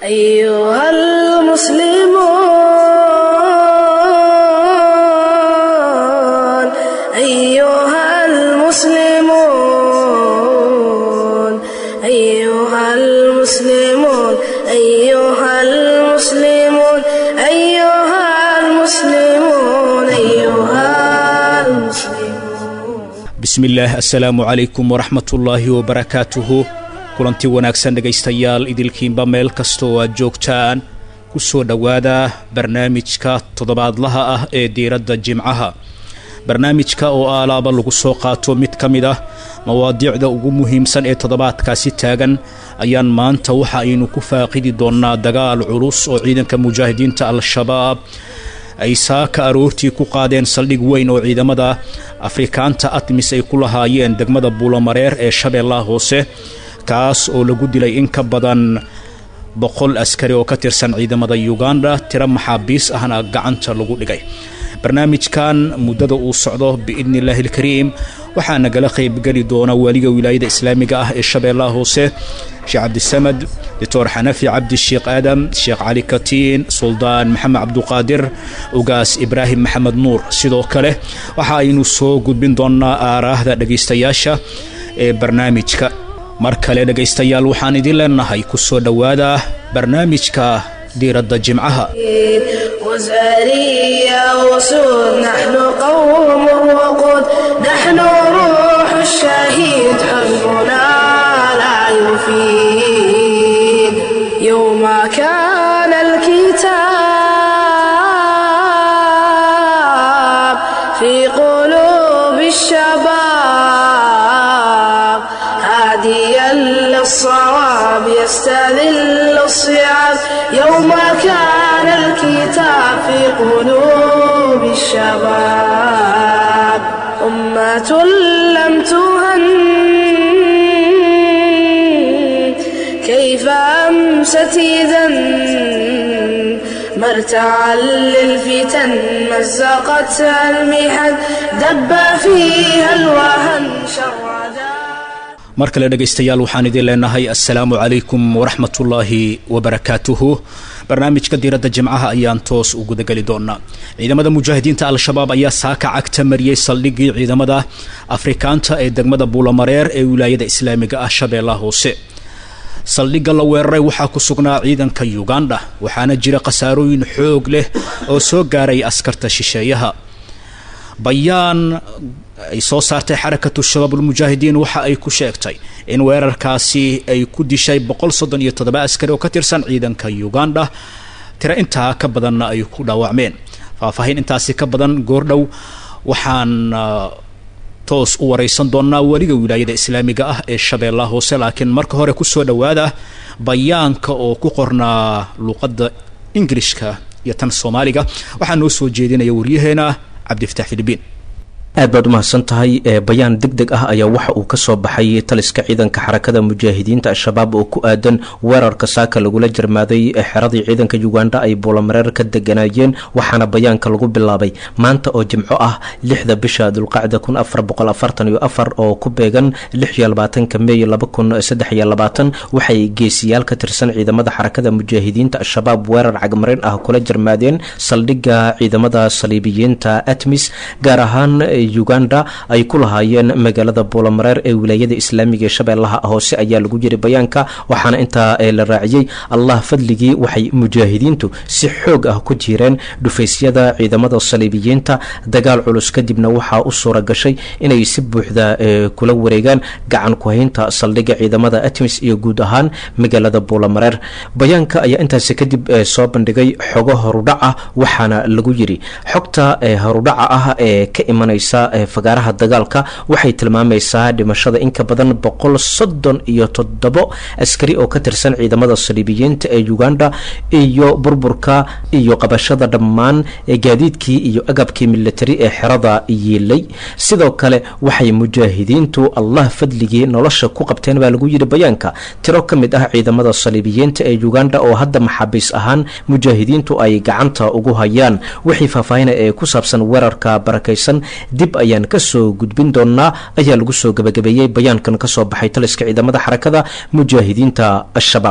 أيها المسلمون أيها المسلمون أيها المسلمون أيها المسلمون أيها المسلمون أيها المسلمون bismillaah assalaamu calaykum waraxmatullaahi wabarakaatuhu kulanti wanaagsan dhegaystayaal idilkiinba meel kasta oo aad joogtaan ku soo dhowaada barnaamijka toddobaadlaha ah ee diiradda jimcaha barnaamijka oo aalaaba lagu soo qaato mid ka mid ah mawaadiicda ugu muhiimsan ee toddobaadkaasi taagan ayaan maanta waxa aynu ku faaqidi doonnaa dagaal culus oo ciidanka mujaahidiinta al-shabaab ay saaka aroortii ku qaadeen saldhig weyn oo ciidamada afrikaanta atmis ay ku lahaayeen degmada buulamareer ee shabeellaha hoose kaas oo lagu dilay in ka badan boqol askari oo ka tirsan ciidamada uganda tiro maxaabiis ahna gacanta lagu dhigay barnaamijkan muddada uu socdo biidni illaahi ilkariim waxaa nagala qaybgeli doona waaliga wilaayada islaamiga ah ee shabeellaha hoose sheekh cabdisamad doctor xanafi cabdi sheekh aadam sheekh cali katiin suldaan maxamed cabduqaadir ugaas ibraahim maxamed nuur sidoo kale waxa aynu soo gudbin doonnaa aaraahda dhegaystayaasha ee barnaamijka mar kale dhegaystayaal waxaan idin leenahay ku soo dhowaada barnaamijka diiradda jimcaha وزارية وسود نحن قوم وقود نحن روح الشهيد حزبنا لا يفيد يوم كان الكتاب في قلوب الشباب هاديا للصواب يستذل الصيام يوم كان الكتاب في قلوب الشباب أمة لم تهن كيف أمست إذا مرتعا للفتن مزقتها المحن دب فيها الوهن شردا mar kale dhegaystayaal waxaan idin leenahay assalaamu calaykum waraxmatullaahi wabarakaatuhu barnaamijka diiradda jimcaha ayaan toos u gudageli doonaa ciidamada mujaahidiinta al-shabaab ayaa saaka cagta mariyey saldhiggii ciidamada afrikaanta ee degmada buulamareer ee wilaayada islaamiga ah shabeellaha hoose saldhigga la weeraray waxaa ku sugnaa ciidanka uganda waxaana jira khasaarooyin xoog leh oo soo gaaray askarta shisheeyaha bayaan ay soo saartay xarakatu shabaabulmujaahidiin waxa ay ku sheegtay in weerarkaasi ay ku dishay boqol soddon iyo toddoba askari oo ka tirsan ciidanka uganda tiro intaa ka badanna ay ku dhaawacmeen faahfaahin intaasi ka badan goordhow waxaan toos u waraysan doonaa weliga wilaayada islaamiga ah ee shabeellaha hoose laakiin marka hore kusoo dhowaada bayaanka oo ku qornaa luuqadda ingilishka iyo tan soomaaliga waxaa noo soo jeedinaya waryaheena cabdifatax filibiin aad baad umahadsan tahay bayaan deg deg ah ayaa waxa uu kasoo baxay taliska ciidanka xarakada mujaahidiinta al-shabaab oo ku aadan weerarka saaka lagula jarmaaday xeradii ciidanka uganda ay buulamareer ka deganaayeen waxaana bayaanka lagu bilaabay maanta oo jimco ah lixda bisha dulqacda kun afar boqol afartan iyo afar oo ku beegan lix iyo labaatanka meey laba kun saddex iyo labaatan waxay geesiyaal ka tirsan ciidamada xarakada mujaahidiinta al-shabaab weerar cagmarin ah kula jarmaadeen saldhigga ciidamada saliibiyiinta atmis gaar ahaan uganda ay ku lahaayeen magaalada buulamareer ee wilaayada islaamiga ee shabeellaha hoose ayaa lagu yiri bayaanka waxaana intaa la raaciyey allah fadligii waxay mujaahidiintu si xoog ah ku jireen dhufaysyada ciidamada saliibiyiinta dagaal culus kadibna waxaa u suura gashay inay si buuxda kula wareegaan gacan ku-haynta saldhigga ciidamada atmis iyo guud ahaan magaalada buulamareer bayaanka ayaa intaasi kadib soo bandhigay xogo horudhac ah waxaana lagu yiri xogta horudhaca ah ee ka imanaysa fagaaraha dagaalka waxay tilmaamaysaa dhimashada in ka badan boqol soddon iyo toddobo askari oo ka tirsan ciidamada saliibiyiinta ee uganda iyo burburka iyo qabashada dhammaan gaadiidkii iyo agabkii militari ee xerada yiilay sidoo kale waxay mujaahidiintu allah fadligii nolosha ku qabteen baa lagu yidhi bayaanka tiro ka mid ah ciidamada saliibiyiinta ee uganda oo hadda maxaabiis ahaan mujaahidiintu ay gacanta ugu hayaan wixii faahfaahina ee ku saabsan weerarka barakaysan dib ayaan kasoo gudbin doonaa ayaa lagu soo gabagabeeyey bayaankan kasoo baxay taliska ciidamada xarakada mujaahidiinta al-shabaab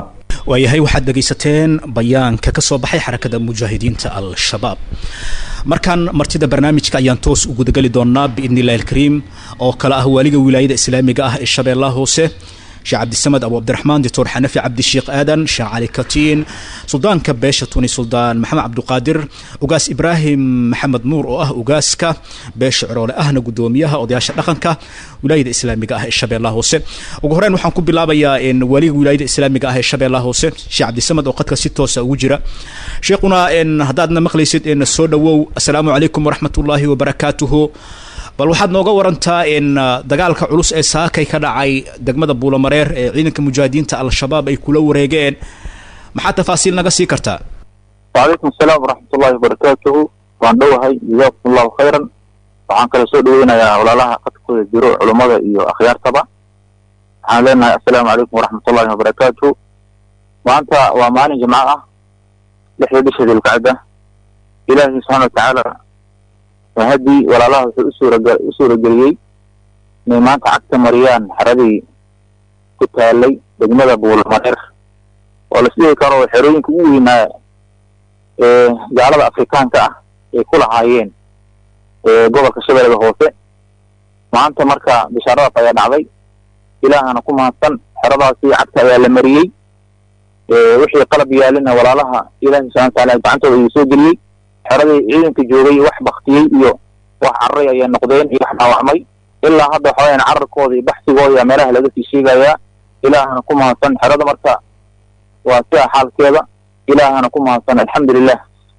waayahay waxaad dhegaysateen bayaanka ka soo baxay xarakada mujaahidiinta al-shabaab markaan martida barnaamijka ayaan toos u gudageli doonaa biidni illahi alkariim oo kale ah waaliga wilaayada islaamiga ah ee shabeellaha hoose sheekh cabdisamed abu cabdiraxmaan doctor xanafi cabdisheekh aadan sheekh cali katiin suldaanka beesha tuni suldaan maxamed cabduqaadir ugaas ibraahim maxamed nuur oo ah ugaaska beesha ciroole ahna gudoomiyaha odayaasha dhaqanka wilaayada islaamiga ah ee shabeellaha hoose ugu horeyn waxaan ku bilaabayaa waliga wilaayada islaamiga ah ee shabeellaha hoose sheekh cabdisamed oo qadka si toosa ugu jira sheekhuna haddaadna maqlaysid soo dhowow assalaamu calaykum waraxmat ullaahi wabarakaatuhu bal waxaad nooga warantaa in dagaalka culus ee saakay ka dhacay degmada buulamareer ee ciidanka mujaahidiinta al-shabaab ay kula wareegeen maxaa tafaasiil naga sii kartaa wacalaykum asalaam waraxmat ullahi wabarakaatuhu waan dhowahay jazaakum allahu khayran waxaan kale soo dhaweynayaa walaalaha qadkooda jiro culummada iyo akhyaartaba waxaan leenahay assalaamu calaykum waraxmat ullahi wabarakaatuhu maanta waa maalin jimco ah lixda bisha dilkacda ilaahi subxaana watacaala haddii walaalaha wuxuu usuuraga u suurageliyey inay maanta cagta mariyaan xeradii ku taalay degmada buulamareer oo las dhihi karo xerooyinka ugu weynaa ee gaalada afrikaanka ah ay ku lahaayeen gobolka shabeellada hoose maanta marka bishaaradaas ayaa dhacday ilaahana ku mahadsan xeradaasi cagta ayaa la mariyey wixii qalab yaalina walaalaha ilaahi subxana wataala gacantooda ayuu soo geliyey xeradii ciidanka joogay wax baktiyey iyo wax cararay ayay noqdeen iyo wax dhaawacmay ilaa hadda waxa weyaan cararkooda iyo baxsigooda yaa meelaha laga sii sheegayaa ilaahana ku mahadsan xerada marka waa sidaa xaalkeeda ilaahana ku mahadsan alxamdulilah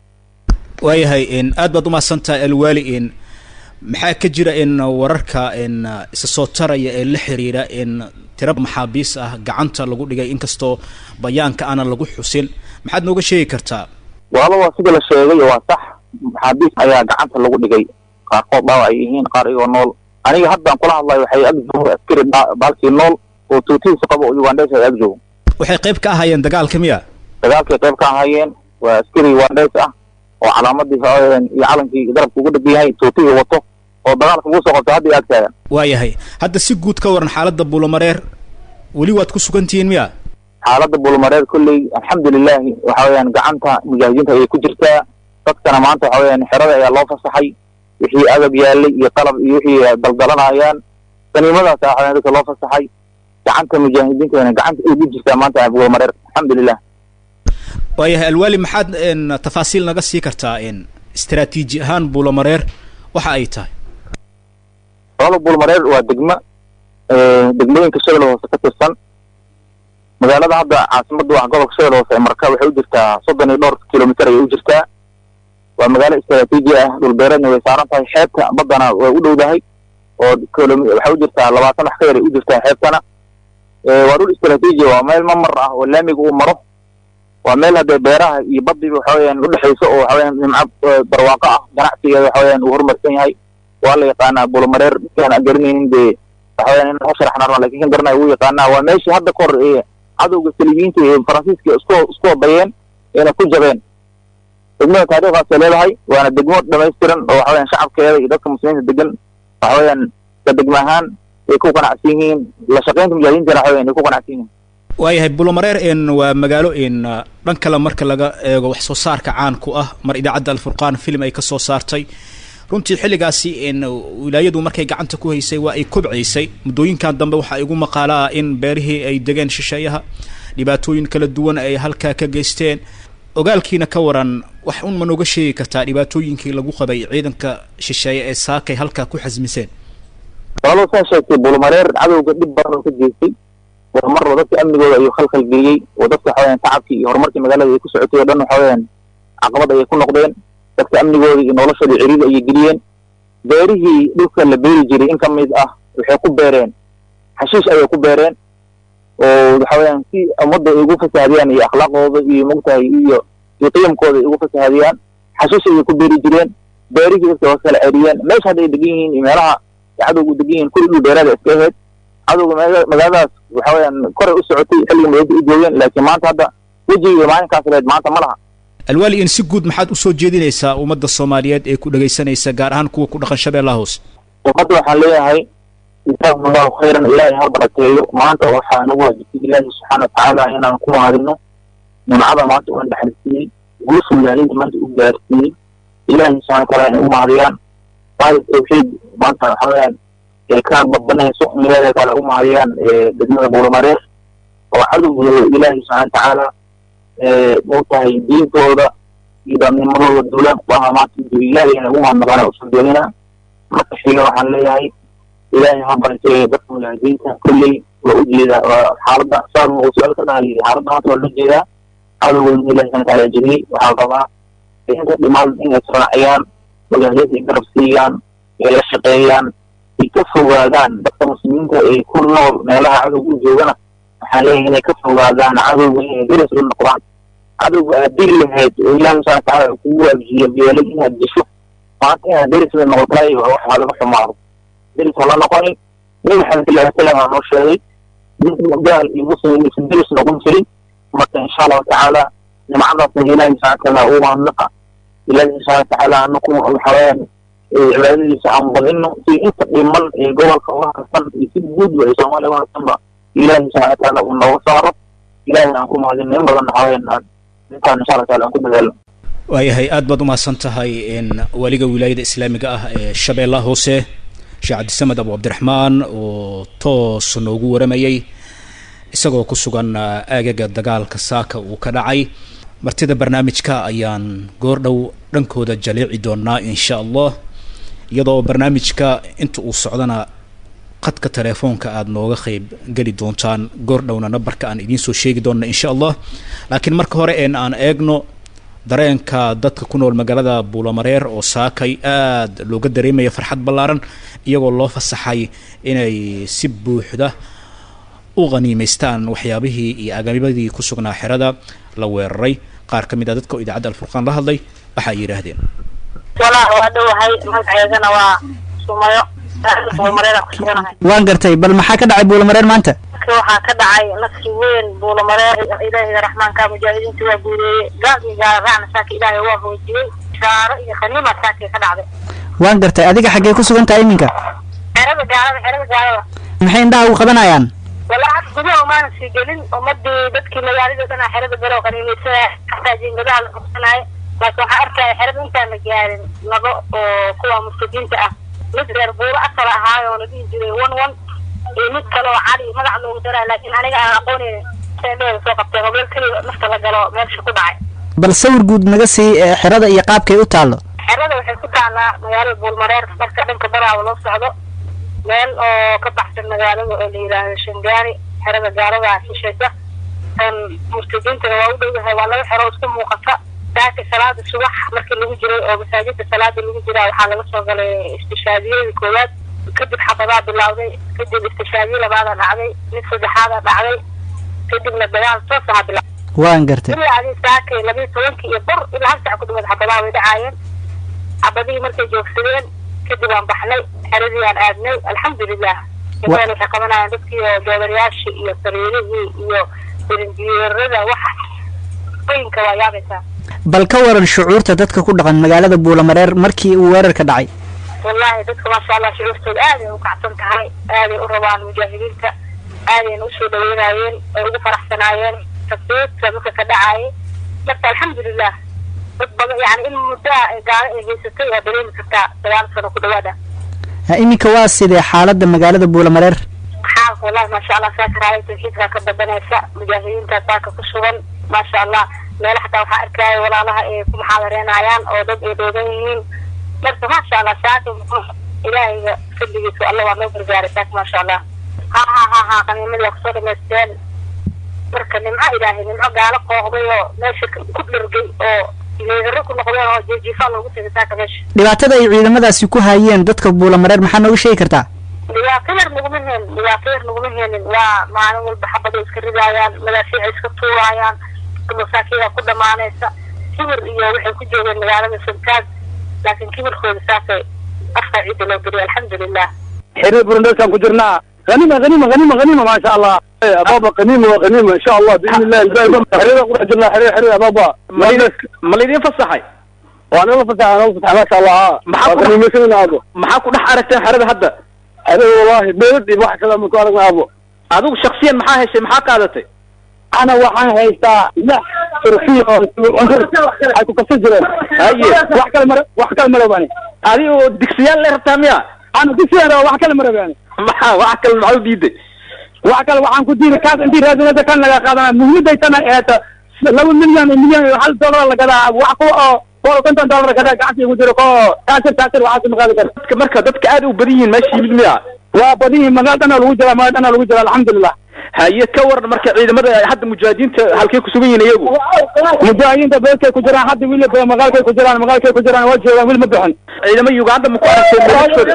waayahay aad baad umahadsantahay alwaali in maxaa ka jira in wararka in isa soo taraya ee la xiriira in tira maxaabiis ah gacanta lagu dhigay inkastoo bayaanka aanan lagu xusin maxaad nooga sheegi kartaa waaba waa sida la sheegay waa sax maxaabiis ayaa gacanta lagu dhigay qaarkood dhaawac ay yihiin qaar iyagoo nool aniga haddaan kula hadlayo waxay ag joogo askari baalkii nool oo tuutihiisa qabo ugandhes ay ag joogo waxay qayb ka ahaayeen dagaalka miya dagaalkay qayb ka ahaayeen waa askari ugandhes ah oo calaamadii iyo calankii garabka ugu dhegan yahay tuutihii wato oo dagaalka ugu soo qabtay hadda ag taagan waayahay hadda si guud ka waran xaaladda buulamareer weli waad ku sugantihiin miya xaaladda buulmareer kolley alxamdulilahi waxa weyaan gacanta mujaahidiinta ayay ku jirtaa dadkana maanta waxa weyaan xerada ayaa loo fasaxay wixii agab yaalay iyo qalab iyo wixii daldalanayaan qaniimadaas waxa weyaan dadka loo fasaxay gacanta mujaahidiintana gacanta ay ku jirtaa maanta buulmareer alxamdulilah waayahay alwaali maxaad tafaasiil naga sii kartaa in istaraatiiji ahaan buulamareer waxa ay tahay walada buulmareer waa degmo degmooyinka shabeelle hoose ka tirsan magaalada hadda caasimada wax gobolka shabeelle hoose ee marka waxay u jirtaa soddon iyo dhowr kilomitr ayay u jirtaa waa magaalo istraatiiji ah dhulbeereedna way saaran tahay xeebta baddana way u dhowdahay oo waxay u jirtaa labaatan wax ka yar ay u jirtaa xeebtana waa dhul istraatiiji waa meel mamar ah oo laamiga uu maro waa meel haddee beeraha iyo baddiba waxa weyaan udhexayso oo waxa weyaan nimco barwaaqo ah ganacsigeeda waxa weyaan uu horumarsan yahay waa la yaqaanaa buulamareer dadkaan garanaynin dee waxa weyaan in u sharaxnaa lakin kan garanaya wuu yaqaanaa waa meeshii hadda kahor ee cadowga saliibiyiinta ee faransiiska isku isku wadayeen ayna ku jabeen degmada taariikhdaasay leedahay waana degmo dhamaystiran oo waxa weyaan shacabkeeda iyo dadka muslimiinta degan waxa weyaan ka degmo ahaan ay ku qanacsan yihiin la shaqaynta mujaahidiintana waxa weyan ay ku qanacsan yihiin waayahay bulomareer in waa magaalo in dhan kale marka laga eego wax soo saarka caan ku ah mar idaacadda alfurqaan film ay ka soo saartay runtii xilligaasi in wilaayadu markay gacanta ku haysay waa ay kobcaysay muddooyinkan dambe waxaa igu maqaala ah in beerihii ay degeen shisheeyaha dhibaatooyin kala duwan ay halkaa ka geysteen ogaalkiina ka waran wax un ma nooga sheegi kartaa dhibaatooyinkii lagu qabay ciidanka shisheeye ee saakay halkaa ku xasmiseen walo saa sheegtay buulmareer cadowga dhib badan oo ka geystay waa marba dadka amnigooda ayuu khalkhal geliyey oo dadka waxa weyaan tacabkii iyo horumarkii magaalada ay ku socotay o dhan waxa weyaan caqabad ayay ku noqdeen dadka amnigooda iyo noloshooda ciriiri ayay geliyeen beerihii dhulka la beeri jiray in ka mid ah waxay ku beereen xashiish ayay ku beereen oo waxa weyaan si ummadda ay ugu fasahdiyaan iyo akhlaaqdooda iyo mogtahay iyo iyo qiyamkooda ay ugu fasahadiyaan xashiish ayay ku beeri jireen beerihii dadka waa kala ceriyeen meesha hadda ay degan yihiin iyo meelaha cadowgu degan yihiin kulli dhul beeraada iska ahayd cadowga magaaladaas waxa weyaan koray u socotay xilliga magaalada u joogeen laakiin maanta hadda wejigiiyo maalinkaas leed maanta ma laha alwaali in si guud maxaad usoo jeedinaysaa ummadda soomaaliyeed ee ku dhegaysanaysa gaar ahaan kuwa ku dhaqan shabeellaha hoose ummadda waxaan leeyahay jazaakum allahu khayran ilaahay ha barakeeyo maanta waxaa nagu waajibtay ilaahi subxaana watacaala inaan ku mahadino nimcada maanta uan dhaxalsiiyey guusha magaalada maanta u gaarsiiyey ilaahay subxana wataala inay u mahadiyaan waayo tawxiid maanta waxa weyaan ee ka badbanayso milaada kale u mahadiyaan degmada buulamareer oo cadowgooda ilaahay subxana watacaala mautahay diintooda iyo dhaamnimadooda duulaan ku ahaa maanta ilaahay inay u mahadnaqaan usan doonina marka xiga waxaan leeyahay ilaahay ha bartee dadka mujaahidiinta kolley waa u jeedaa waa xaaladda saar uu su-aal ka dhahay xaaladda maanta waa loo jeedaa cadowgooda ilahi subxana wataala jebiyey waxaa rabaa inta dhimaan inay israaciyaan mujaahidiinta ay garab siiyaan ay la shaqeeyaan ay ka fogaadaan dadka muslimiinta ee ku nool meelaha cadowga u joogana waxaan leeyahay inay ka fogaadaan cadowga inay deris la noqdaan cadowga aad diri lahayd oo ilahi subxana wataala kugu waajiyo beelay inaad disho maanta inaad deris la noqotay wax waa laga xumaado deris ha la noqonin nabi maxamed sal ly salam aa noo sheegay gaal iyo muslim inaysan deris noqon jirin marka insha allahu tacaala nimcadaasna ilahi subxana wataala uu mahadnaqa ilahi subxana watacaala anaku waxaweyaan cibaadadiisa aan badino si inta dhiman ee gobolka uga harsan iyo si guudba ee soomaaliya uga harsanba ilahi subxana wataala uu nooga saaro ilahi aan ku mahadino in badan waxaweyaan aan intaan insha allah taala aan ku dadaalo waayahay aad baad umahadsan tahay waliga wilaayada islaamiga ah ee shabeellaha hoose sheekh cabdisamed abu cabdiraxmaan oo toos noogu waramayay isagoo ku sugan aagaga dagaalka saaka uu ka dhacay martida barnaamijka ayaan goordhow dhankooda jaleeci doonaa insha allah iyadoo barnaamijka inta uu socdana qadka telefoonka aada nooga qeyb geli doontaan goordhowna nambarka aan idiin soo sheegi doona insha allah laakiin marka hore een aan eegno dareenka dadka ku nool magaalada buulamareer oo saakay aada looga dareemaya farxad ballaaran iyagoo loo fasaxay inay si buuxda u qaniimaystaan waxyaabihii iyo agabadii ku sugnaa xerada la weeraray qaar ka mid a dadka oo idaacadda alfurqaan la hadlay waxa ay yidhaahdeen walaa waa dhowahay magaceedana waa sumayo buulamareera ku suganahay waan gartay bal maxaa ka dhacay buulamareer maanta waxaa ka dhacay nasri weyn buulamareer ilaahiga raxmaanka mujaahidiinta waa guuleeyey gaal iyo gaala raacna saaka ilaahay waa hoojiyey shaaro iyo khaniima saakay ka dhacday waan gartay adiga xaggee ku sugan tahay iminka xerada gaalada xerada gaalada maxay indhaha ugu qabanayaan walaa had gudaha umaana sii gelin ummadii dadkii magaalada dhan xerada galo qaniimaysanaya xataa jiingadaha la qabsanaayo laakiin waxaa arkaya xerada intaan la gaarin laba oo kuwa murtadiinta ah mid reer buuro asal ahaayo oo la dhihi jiray one one iyo mid kale oo cali magac loogu daraa laakiin aniga aan aqoonin seedheeda soo qabteen oo meel keliya nafta la galo meesha ku dhacay bal sawir guud naga sii xerada iyo qaabkay u taallo xerada waxay ku taallaa magaalada buulmareer marka dhanka baraawa loo socdo meel oo ka baxsan magaalada oo la yidhaahdo shangaani xerada gaalada shishaysa murtadiintana waa u dhowyahay waa laba xero isku muuqata saaka salaada subax markii lagu jiray oo masaajida salaada lagu jiraa waxaa laga soo galay istishaadiyadii koowaad kadib xafadaa bilawday kadib istishaadiye labaada dhacday mid saddexaada dhacday kadibna dagaal toos aha bila waan gartay ilaa adi saakay labiyo tobankii iyo bur ilaa hal sac ku dhawaad xabadaa way dhacaayeen xabadihii markay joogsadeen kadib aan baxnay xeradii aan aadnay alxamdulilah imadan waxay qabanayaan dadkii oo doobarayaashii iyo sariirihii iyo birinjiyeerada waxa oyinka waa yaabaysaa bal ka waran shucuurta dadka ku dhaqan magaalada buulamareer markii uu weerarka dhacay wallahi dadka maasha allah shucuurtooda aaday u kacsan tahay aaday u rabaan mujaahidiinta aadayna usoo dhaweynayeen ay ugu faraxsanaayeen tasbiidka dadka ka dhacayay marka alxamdulilah dad badan yani in muddaa gaalo ay haysatay waa dareemi kartaa sagaal sano ku dhawaada iminka waa sidee xaaladda magaalada buulamareer xaalka wallahi maasha allah saaka raaya tawxiidka ka badanaysa mujaahidiinta saaka ku sugan maasha allah meelo xataa waxaa arkaayo walaalaha ay ku muxaadareenayaan oo dad ay dhoogan yihiin marka maasha allah saaka ilaahayga fadligiisa alla waa noo gargaaray saaka maasha allah ha ha ha ha qaniimadii waa kusoo dhamaysteen marka nimco ilaahay nimco gaalo qooqday oo meesha ku dhargay oo meedaro ku noqdeen oo jeejiifaa loogu tegay saaka meesha dhibaatada ay ciidamadaasi ku hayeen dadka buulamareer maxaa nooga sheegi kartaa dhibaato yar naguma heenin dhibaato yar naguma heenin waa maalin walba xabaday iska ridaayaan madaafiica iska tuuraayaan masaakiida ku dhamaanaysa kibir iyo waxay ku joogeen magaalada santaag laakiin kibirkooda saasay afka ciidda loo geliya alxamdulilah xiriir burundeskaan ku jirnaa غنيمة غنيمة غنيمة غنيمة ما شاء الله يا بابا غنيمة وغنيمة ان شاء الله باذن الله الباقي حرير قرح جلنا حرير حرير يا بابا ma laydin fasaxay وانا لا فتح انا فتح ما شاء الله ها maxaa ku غنيمة سنة ابو maxaa ku dhex aragteen xerada hadda حرير والله بيدي واحد كلام من كوارك ابو adigu shaksiyan maxaa heshay maxaa qaadatay ana waxaan haystaa lix turkiya oo cunsur ay ku kabsan jireen Haye. wax kale mara wax kale marabani adi oo digsiyaal le rabtaa miya ana dugsigeeda wax kale marabani maxaa wax kale maxaa u diiday wax kale waxaan ku diiday kaas intii raadinada kan laga qaadana muhiimadaysana eeta laba milyan iyo milyan iyo hal dollar la gadaa wax kuwa oo boqol iyo konton dollar gadaa gacanta igu jiro ko taasir taasir waxaas ma qaadi karo dadka marka dadka aad u badan yihiin meesha yimid miya waa badan yihiin magaal dhanaa lagu jiraa magaal dhanaa lagu jiraa alxamdulilah haye ka waran marka ciidamada hadda mujaahidiinta halkay ku sugan yihiin iyagu mujaahidiinta beelkay ku jiraan hadda wiil magaalkay ku jiraan magaalkay ku jiraan waa joogaan wiil ma bixin ciidamo uganda ma ku aragteen meelashooda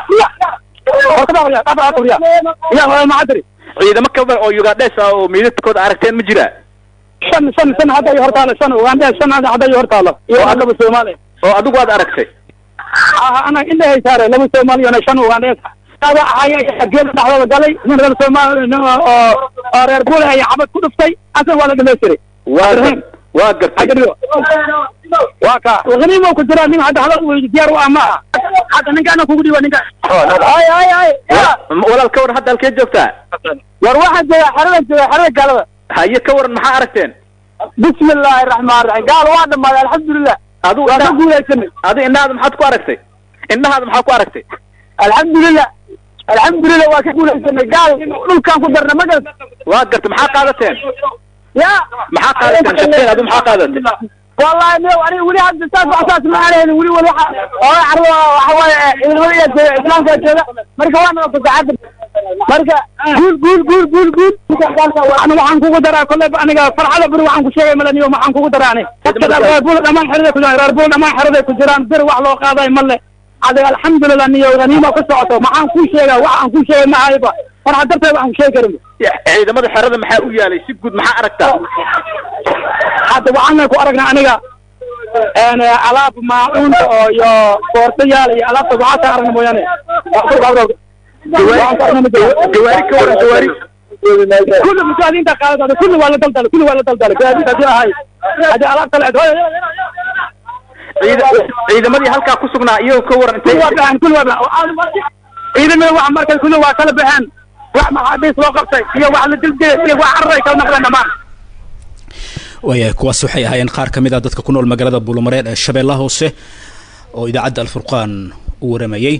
macadri ciidamo ka badan oo ugandhes ah oo meydadkooda aragteen ma jira shan shan shan hadda iyo hortaalo shan ugandhe shan hadda iyo hortaalo iyo laba soomaali oo adigu aad aragtay ana indhahay saare laba soomaali iyo shan ugandhe aba ahaya geela dhexdooda galay nin reer soomaali nin oo oo reer bule ay xabad ku dhuftay asan waa la dhamaystiray waa gar- waa gartay agrigo waa ka haniimo ku jira nin hadda hadal wey diyaar u ah ma aha hadda ninkaana kugu dhiiba ninka ay ay ay walaal ka waran hadda halkee joogtaa war waxaa jooga xerada jooga xerada gaalada haye ka waran maxaa aragteen bismi illaahi raxmaan raxiim gaal waa dhamaaday alxamdulilah adigu waa ka indhaha- guulaysanay adigu indhahaada maxaad ku aragtay indhahaada maxaa ku aragtay alxamdulilah alxamdulilah waa ka guulaysanay gaal dhulkaan ku darna ma garata waa gartay maxaa qaadateen ya maxaa qaadateen shaqeen adigu maxaa qaadatay wallahi no aniga weli hadda saas wax saas ma aanhayn weli weli waxa oo carwo waxa waaye ciidamada iyo jooga islaamka jooga marka waa naga fasaxada marka guul guul guul guul guul ana waxaan kugu daraa kolley aniga farxada beri waxaan ku sheegay malaniyo waxaan kugu daraa ani dadka reer buul dhammaan xeraday ku jiraan reer buul dhammaan xeraday ku jiraan bir wax loo qaaday male adiga alxamdulilah niyo haniima ku socoto maxaan kuu sheegaa wax aan kuu sheegay mahayba farxa darteed waxaan ku sheegi karin ciidamada xerada maxaa u yaalay si guud maxaa aragtaa hadda waxaana ku aragnaa aniga een alaab maacuunta oo iyo boortayaal iyo alaabta waxaa ka aragna mooyaane gawaari ka waran gawaari kulli mujaahadiinta qaadada kulli waa la daldalay kulli waa la daldalay gaadiid hadii ahay hadii alaabta la ciida ciidamadii halkaa ku sugnaa iyagoo ka waran kulli waa intay baxeen kulli waa baxeen ciidamada wax markay kulli waa kala baxeen wax maxaabiis loo qabtay iyo wax la dildilay iyo wax cararay kala noqdeen dhammaan waayahay kuwaas waxay ahaayeen qaar ka mid ah dadka ku nool magaalada buulomareer ee shabeellaha hoose oo idaacadda alfurqaan u waramayey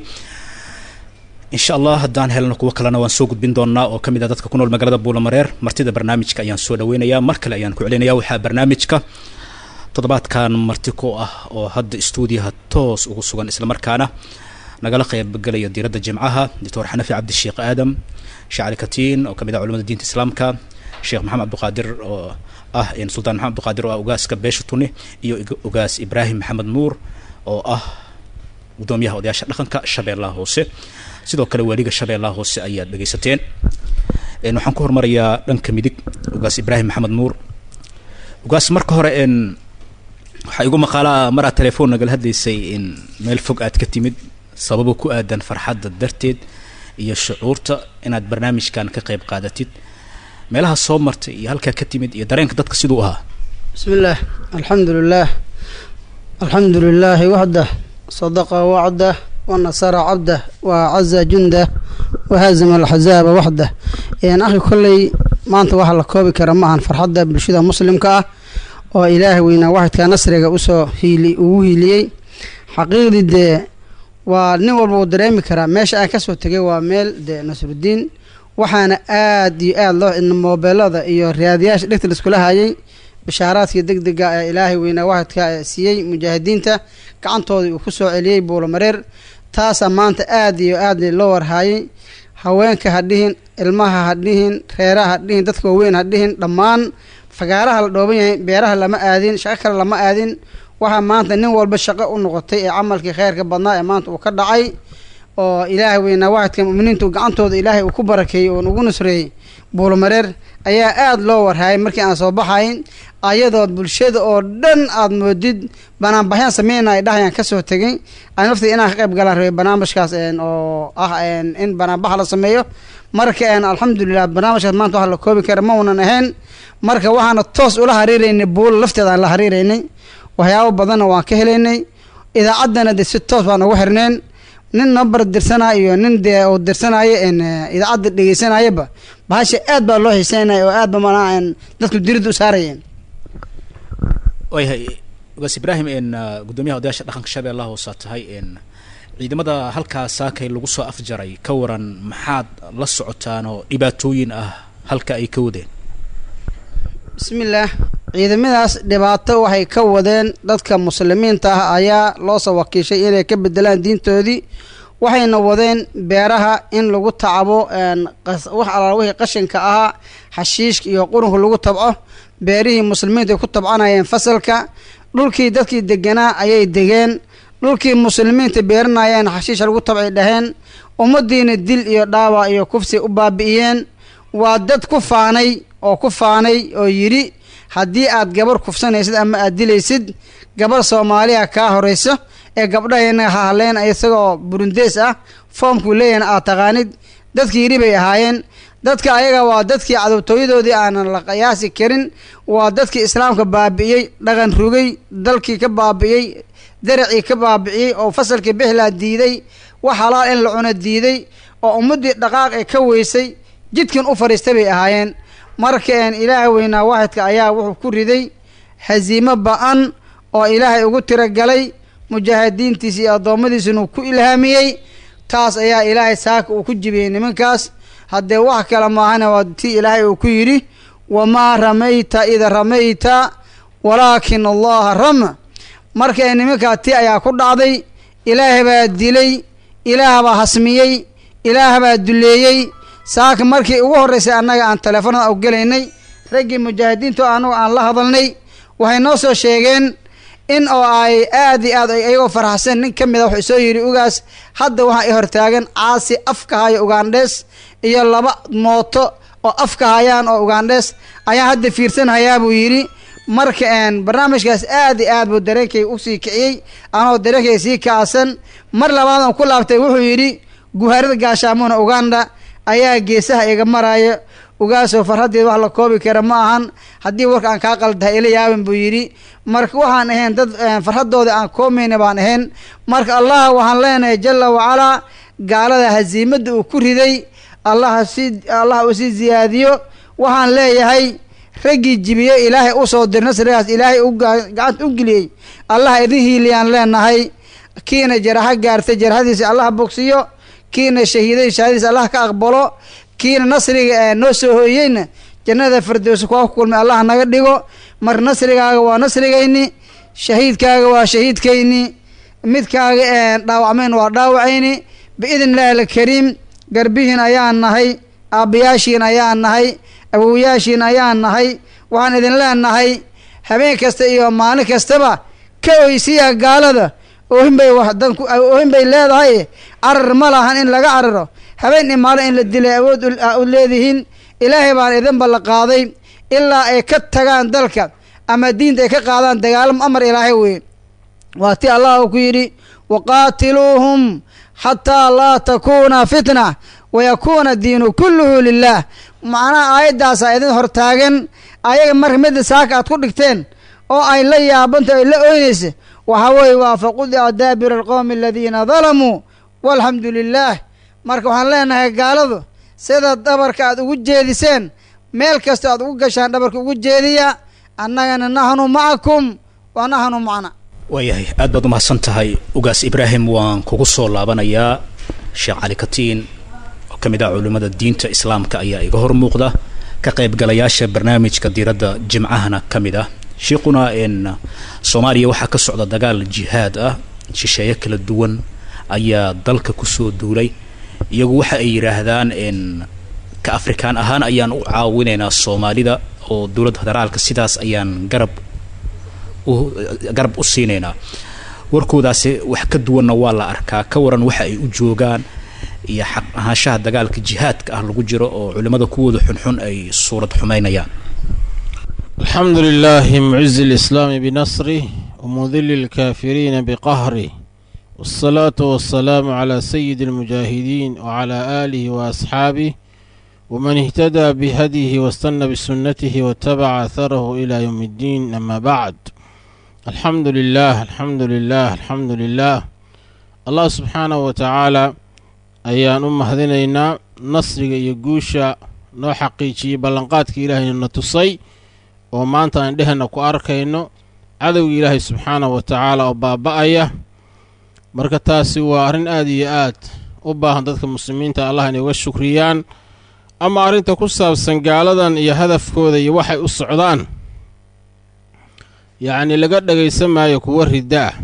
insha allah haddaan helno kuwo kalena waan soo gudbin doonaa oo ka mid ah dadka ku nool magaalada buulomareer martida barnaamijka ayaan soo dhaweynayaa mar kale ayaan ku celinaya waxaa barnaamijka toddobaadkan marti ku ah oo hadda stuudiyaha toos ugu sugan islamarkaana nagala qaybgelaya diiradda jimcaha doctor xanafi cabdisheekh aadam sheekh cali katiin oo kamid ah culamada diinta islaamka sheekh maxamed cabdiqaadir oo ah sultaan maxamed cabdiqaadir oo ah ugaaska beesha tuni iyo ugaas ibraahim maxamed nuur oo ah gudoomiyaha odayaasha dhaqanka shabeellaha hoose sidoo kale waaliga shabeellaha hoose ayaad dhegaysateen waxaan ku hormarayaa dhanka midig ugaas ibraahim maxamed nuur ugaas marka hore n waxaa igu maqaalaa maraad telefoon nagala hadlaysay in meel fog aad ka timid sababo ku aadan farxadda darteed iyo shucuurta inaad barnaamijkan ka qayb qaadatid meelaha soo martay iyo halkaa ka timid iyo dareenka dadka siduu ahaa بسم الله الحمد لله الحمد لله وحده صدق وعده ونصر عبده وعز جنده وهزم الحزاب وحده يعني أخي كلي ما أنت واحد لكوبي كرمها فرحدة بالشدة مسلم كأه oo ilaahay weynaa waxidkaa nasriga usoo hiili ugu hiiliyey xaqiiqdii dee waa nin walba uu dareemi karaa meesha aan kasoo tegay waa meel dee nasrudiin waxaana aada iyo aada loo moobeelada iyo raadiyaasha dhegta laiskula hayay bishaaraadkii deg dega ee ilaahay weynaa waxidka ee siiyey mujaahidiinta gacantoodii uu kusoo celiyey buulomareer taasaa maanta aada iyo aada loo warhaayay haweenka ha dhihin ilmaha ha dhihin reeraha ha dhihin dadka waaweyn ha dhihin dhammaan fagaaraha la dhooban yahay beeraha lama aadin shaqo kale lama aadin waxaa maanta nin walba shaqo u noqotay ee camalkii kheyrka badnaa ee maanta uu ka dhacay oo ilaahay weynaa waxidka muminiintu gacantooda ilaahay uu ku barakeeyey oon ugu nusreeyey buulomareer ayaa aada loo warhaayay markii aan soo baxayn ayadood bulshada oo dhan aada moodid banaanbaxyaan sameyna ay dhahayaan kasoo tegay aan laftii inaan ka qayb galaan rabay barnaamijkaas oo ah in banaanbax la sameeyo marka alxamdulilah barnaamijkaas maanta wax la koobi kara ma unan ahayn marka waxaana toos ula hariiraynay buulo lafteeda aan la hariiraynay waxyaabo badanna waan ka helaynay idaacaddana de si toos baan ugu xirneen nin nambar dirsanaya iyo nin dee uu dirsanayo n idaacadda dhegeysanayaba bahasha aad baa loo xiiseynaya oo aad ba manaa n dadku diridda u saarayeen waayahay ugaas ibraahim n guddoomiyaha odayaasha dhaqanka shabeellaha hoosaa tahay n ciidamada halkaa saakay lagu soo afjaray ka waran maxaad la socotaan oo dhibaatooyin ah halka ay ka wadeen bismillaah ciidamadaas dhibaato waxay ka wadeen dadka muslimiinta ah ayaa loo soo wakiishay inay ka bedelaan diintoodii waxayna wadeen beeraha in lagu tacabo wax alaal wixii qashinka ahaa xashiishka iyo qurunka lagu tabco beerihii muslimiinta ay ku tabcanayeen fasalka dhulkii dadkii deganaa ayay degeen dhulkii muslimiinta beeranayeen xashiisha lagu tabcay dhaheen ummadiina dil iyo dhaawac iyo kufsi u baabi'iyeen waa dad ku faanay oo ku faanay oo yidhi haddii aad gabar kufsanaysid ama aad dilaysid gabar soomaaliya kaa horayso ee gabdhahayna hahleen isagoo burundees ah foomkuu leeyahna aad taqaanid dadkii yidhi bay ahaayeen dadka ayaga waa dadkii cadowtooyadoodii aanan la qiyaasi karin waa dadkii islaamka baabi'iyey dhaqan rugay dalkii ka baabi'iyey daracii ka baabi'iyey oo fasalkii bixlaa diiday wax halaal in la cuno diiday oo ummaddii dhaqaaq ee ka weysay jidkan u fadhiista bay ahaayeen marka een ilaaha weynaa waaxidka ayaa wuxuu ku riday hasiimo ba-an oo ilaahay ugu tiragalay mujaahidiintiisa iyo addoommadiisuna uu ku ilhaamiyey taas ayaa ilaahay saaka uu ku jibiyey nimankaas haddee wax kale maahana waa tii ilaahay uu ku yidhi wamaa ramayta ida ramayta walaakin allaha rama marka nimankaa tii ayaa ku dhacday ilaah baa dilay ilaah baa hasmiyey ilaah baa duleeyey saaka markii ugu horreysay annaga aan teleefonada u gelaynay raggii mujaahidiinta oo annagu aan la hadalnay waxay noo soo sheegeen in oo ay aad iyo aad ayagoo faraxsan nin ka mid a wuxuu soo yidhi ugaas hadda waxaa i hortaagan caasi afka haya ugandhees iyo laba mooto oo afka hayaan oo ugandhees ayaan hadda fiirsanhayaa buu yidhi marka een barnaamijkaas aad iyo aad buu dareenkay usii kiciyey anoo dareenkay sii kacsan mar labaad aan ku laabtay wuxuu yidhi guhaarada gaashaamuhna uganda ayaa geesaha iga maraayo ugaasoo farhaddeed wax la koobi kara ma ahan haddii warka aan kaa qaldahay ila yaaban buu yidhi marka waxaan ahayn dad farhadooda aan koomayna baan ahayn marka allah waxaan leenahay jalla wacalaa gaalada hasiimadda uu ku riday allah si allah uu sii ziyaadiyo waxaan leeyahay raggii jibiye ilaahay usoo dir nasrigaas ilaahay u gacanta u geliyey allah idin hiiliyaan leenahay kiina jaraxo gaartay jaraxadiisa allah bogsiyo kiina shahiiday shahaadadiisa allah ka aqbalo kiina nasriga ee noo soo hooyeyna jannada firdowsa kuwa ku kulmay allah naga dhigo mar nasrigaaga waa nasrigayni shahiidkaaga waa shahiidkayni midkaaga ee dhaawacmayn waa dhaawacayni biidn illaahi alkariim garbihiin ayaan nahay aabbayaashiin ayaan nahay awowayaashiin ayaan nahay waxaan idin leenahay habeen kasta iyo maalin kastaba ka oysiya gaalada oohin bay wax dan ku oohin bay leedahay carar ma lahan in laga cararo habeen imaalo in la dilay awood u leedihiin ilaahay baan idin ballan qaaday ilaa ay ka tagaan dalka ama diinta ay ka qaadaan dagaalamo amar ilaahay weeye waa ti allah uu ku yidhi waqaatiluuhum xataa laa takuuna fitna wayakuuna diinu kulluhu lilah macnaha aayaddaasaa idin hortaagan ayaga marka midda saaka aad ku dhigteen oo ay la yaabanta ay la oynaysa waxaa weeye waa faqudica daabira alqowmi aladiina dalamuu walxamdu lilaah marka waxaan leenahay gaaladu sida dhabarka aad ugu jeediseen meel kasta aad ugu gashaan dhabarka ugu jeediya annagana naxnu macakum wa naxnu macna waayahay aad baad umahadsan tahay ugaas ibraahim waan kugu soo laabanayaa sheekh cali katiin oo ka mid ah culimmada diinta islaamka ayaa iga hor muuqda ka qaybgalayaasha barnaamijka diiradda jimcahana ka mid ah sheikuna n soomaaliya waxaa ka socda dagaal jihaad ah shisheeye kala duwan ayaa dalka kusoo duulay iyagu waxa ay yidhaahdaan n ka afrikaan ahaan ayaan u caawinaynaa soomaalida oo dowladda federaalka sidaas ayaan garab garab u siinaynaa warkoodaasi wax ka duwanna waa la arkaa ka waran waxa ay u joogaan iyo xaq ahaanshaha dagaalka jihaadka ah lagu jiro oo culimmada kuwooda xunxun ay suurad xumaynayaan الحمد لله معز الإسلام بنصره ومذل الكافرين بقهره والصلاة والسلام على سيد المجاهدين وعلى آله وأصحابه ومن اهتدى بهديه واستنى بسنته واتبع أثره إلى يوم الدين أما بعد الحمد لله الحمد لله الحمد لله allah subxaanahu wa tacaala ayaan u mahadinaynaa nasriga iyo guusha noo xaqiijiyey ballanqaadka ilaahayna na tusay oo maanta aan dhehena ku arkayno cadowga ilaahay subxaanahu wa tacaala oo baaba'aya marka taasi waa arrin aad iyo aad u baahan dadka muslimiinta allah inay uga shukriyaan ama arrinta ku saabsan gaaladan iyo hadafkooda iyo waxay u socdaan yacnii laga dhagaysan maayo kuwo ridda ah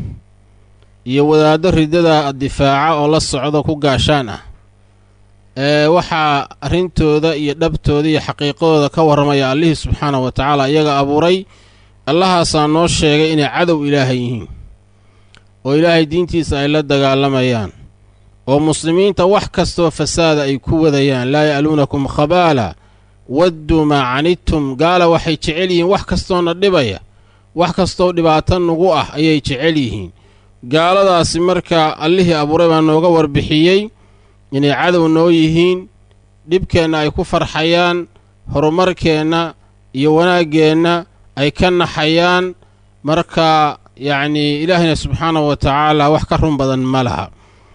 iyo wadaaddo riddada difaaca oo la socdo ku gaashaan ah ee waxaa arrintooda iyo dhabtooda iyo xaqiiqadooda ka warramaya allihii subxaanahu wa tacaala iyaga abuuray allahaasaa noo sheegay inay cadow ilaahay yihiin oo ilaahay diintiisa ay la dagaalamayaan oo muslimiinta wax kastoo fasaada ay ku wadayaan laa ya'luunakum khabaala wadduu maa canidtum gaala waxay jecel yihiin wax kastoona dhibaya wax kastoo dhibaato nugu ah ayay jecel yihiin gaaladaasi marka allihii abuuray baa nooga warbixiyey inay cadow noo yihiin dhibkeenna ay ku farxayaan horumarkeenna iyo wanaaggeenna ay ka naxayaan marka yacnii ilaahayna subxaanahu wa tacaala wax ka run badan ma laha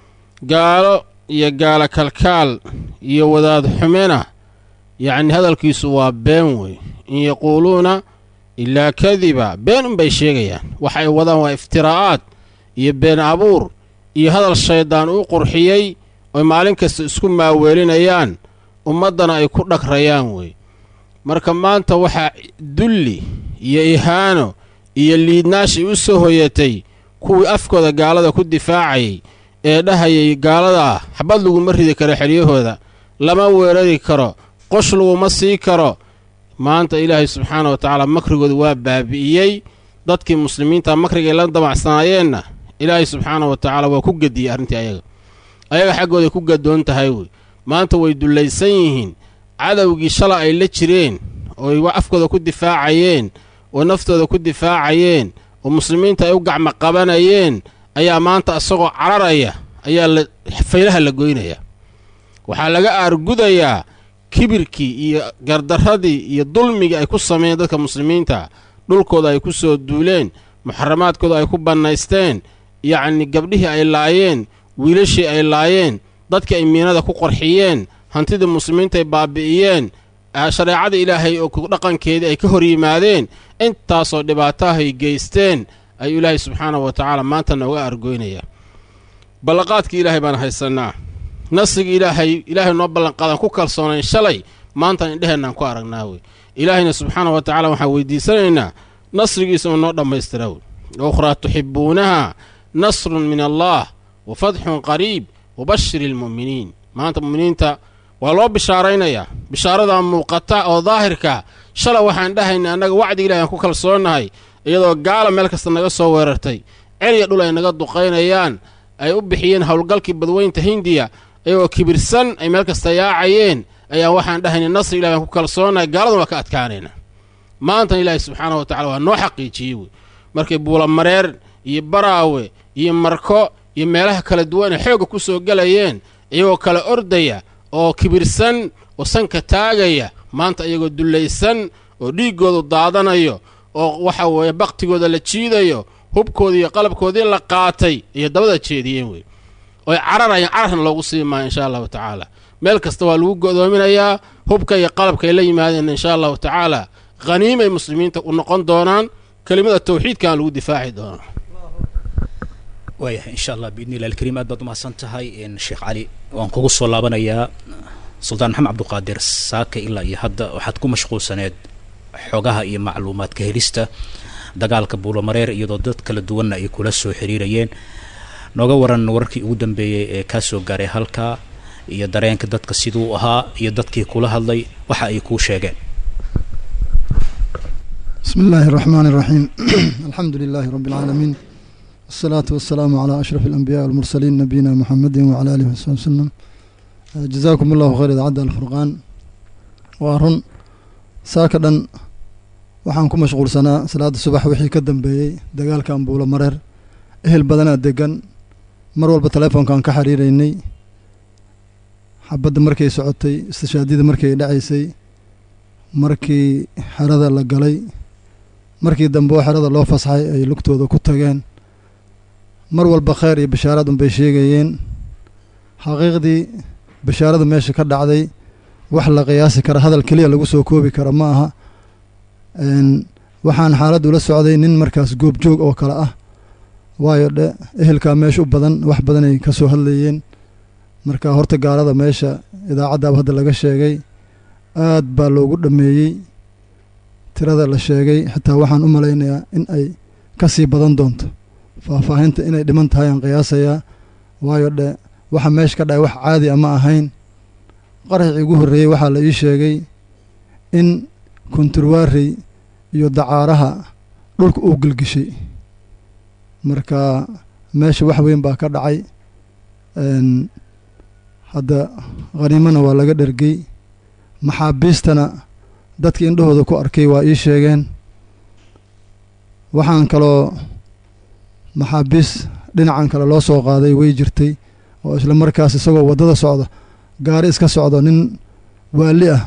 gaalo iyo gaalo kalkaal iyo wadaad xumena yacni hadalkiisu waa been wey in yaquuluuna ilaa kadiba been unbay sheegayaan waxa ay wadaan waa iftiraa'aad iyo been abuur iyo hadal shayddaan u qurxiyey oy maalin kasta isku maaweelinayaan ummaddana ay ku dhagrayaan wey marka maanta waxaa dulli iyo ihaano iyo liidnaashay u soo hoyatay kuwii afkooda gaalada ku difaacayay ee dhahayay gaaladaa xabad laguma ridi karo xeryahooda lama weerari karo qosh laguma sii karo maanta ilaahay subxaana wa tacaala makrigooda waa baabi'iyey dadkii muslimiinta makrigay la damacsanaayeenna ilaahay subxaana wa tacaala waa ku gediyey arrintii ayaga ayaga xaggooday ku gadoon tahay wey maanta way dullaysan yihiin cadowgii shala ay la jireen ooy afkooda ku difaacayeen oo naftooda ku difaacayeen oo muslimiinta ay u gacmo qabanayeen ayaa maanta isagoo cararaya ayaa la faylaha la goynaya waxaa laga aargudayaa kibirkii iyo gardarradii iyo dulmigii ay ku sameeyeen dadka muslimiinta dhulkooda ay ku soo duuleen muxaramaadkooda ay ku bannaysteen yacnii gabdhihii ay laayeen wiilashii ay laayeen dadkii ay miinada ku qorxiyeen hantidii muslimiinta ay baabi'iyeen shareecada ilaahay oo dhaqankeedii ay ka hor yimaadeen intaasoo dhibaatahay geysteen ayuu ilaahay subxaanahu wa tacaala maanta nooga argoynaya ballanqaadkii ilaahay baan haysannaa nasrigii ilaahay ilaahay noo ballanqaadan ku kalsoonayn shalay maantaan indheheennaan ku aragnaa wey ilaahayna subxaanahu wa tacala waxaan weydiisanaynaa nasrigiisa uu noo dhammaystira wey ukhraa tuxibbuunaha nasrun min allaah wa fadxun qariib wabashir ilmu'miniin maanta mu'miniinta waa loo bishaaraynayaa bishaaradaa muuqata oo daahirka shalay waxaan dhahaynay annaga wacdiga ilahi aan ku kalsoonnahay iyadoo gaala meel kasta naga soo weerartay celiya dhul ay naga duqaynayaan ay u bixiyeen howlgalkii badweynta hindiya iyagoo kibirsan ay meel kasta yaacayeen ayaa waxaan dhahaynay nasri ilahi aan ku kalsoonnahay gaaladan waa ka adkaanayna maantan ilaahi subxaanahu wa tacala waa noo xaqiijiyey wey markay buulamareer iyo baraawe iyo marko iyo meelaha kala duwan ay xoogga ku soo gelayeen iyagoo kala ordaya oo kibirsan oo sanka taagaya maanta iyagoo dullaysan oo dhiiggoodu daadanayo oo waxa weeye baktigooda la jiidayo hubkoodii iyo qalabkoodii la qaatay iyo dabada jeediyeen wey oy cararayaan cararna loogu sii maayo insha allahu tacaala meel kasta waa lagu go'doominayaa hubka iyo qalabkaay la yimaadeen insha allahu tacaala khaniimay muslimiinta u noqon doonaan kelimada tawxiidkaan lagu difaaci doonaa waayahay insha allah biidni illahi alkariim aad baad umahadsan tahay sheekh cali waan kugu soo laabanayaa suldaan maxamed cabduqaadir saaka ilaa iyo hadda waxaad ku mashquulsaneed xogaha iyo macluumaadka helista dagaalka buulamareer iyadoo dad kala duwanna ay kula soo xiriirayeen nooga waran wararkii ugu dambeeyey ee kaa soo gaaray halkaa iyo dareenka dadka siduu ahaa iyo dadkii kula hadlay waxa ay kuu sheegeen bismi illaahi الraxmaan الraxiim alxamdu lilaahi rabi اlcaalamiin wasalaatu wasalaamu calaa ashraf alambiyaءi walmursaliin nabiyina muxamedi wacala alihi wasabi wasalam jazaakum allahu khayr idaacadda alfurqaan waa run saaka dhan waxaan ku mashquulsanaa salaada subax wixii ka dambeeyey dagaalka ambuulo mareer ehel badanaa degan mar walba telefoonkaan ka xiriiraynay xabadda markay socotay istishaadiyada markay dhacaysay markii xerada la galay markii dambe oo xerada loo fasaxay ay lugtooda ku tageen mar walba kheyr iyo bashaaraad unbay sheegayeen xaqiiqdii bashaarada meesha ka dhacday wax la qiyaasi kara hadal keliya lagu soo koobi kara ma aha waxaan xaaladda ula socday nin markaas goobjoog oo kale ah waayo dhe ehelkaa meesha u badan wax badanay ka soo hadlayeen marka horta gaalada meesha idaacaddaaba hadda laga sheegay aad baa loogu dhammeeyey tirada la sheegay xitaa waxaan u malaynayaa in ay ka sii badan doonto faahfaahinta inay dhiman tahay aan qiyaasayaa waayo dhe waxa meesha ka dhacay wax caadi a ma ahayn qaraxii ugu horreeyey waxaa la ii sheegay in konturwaarey iyo dacaaraha dhulka uu gelgishay marka meesha wax weyn baa ka dhacay hadda khaniimana waa laga dhergey maxaabiistana dadkii indhahooda ku arkay waa ii sheegeen waxaan kaloo maxaabiis dhinacan kale loo soo qaaday way jirtay oo isla markaas isagoo waddada socda gaari iska socdo nin waali ah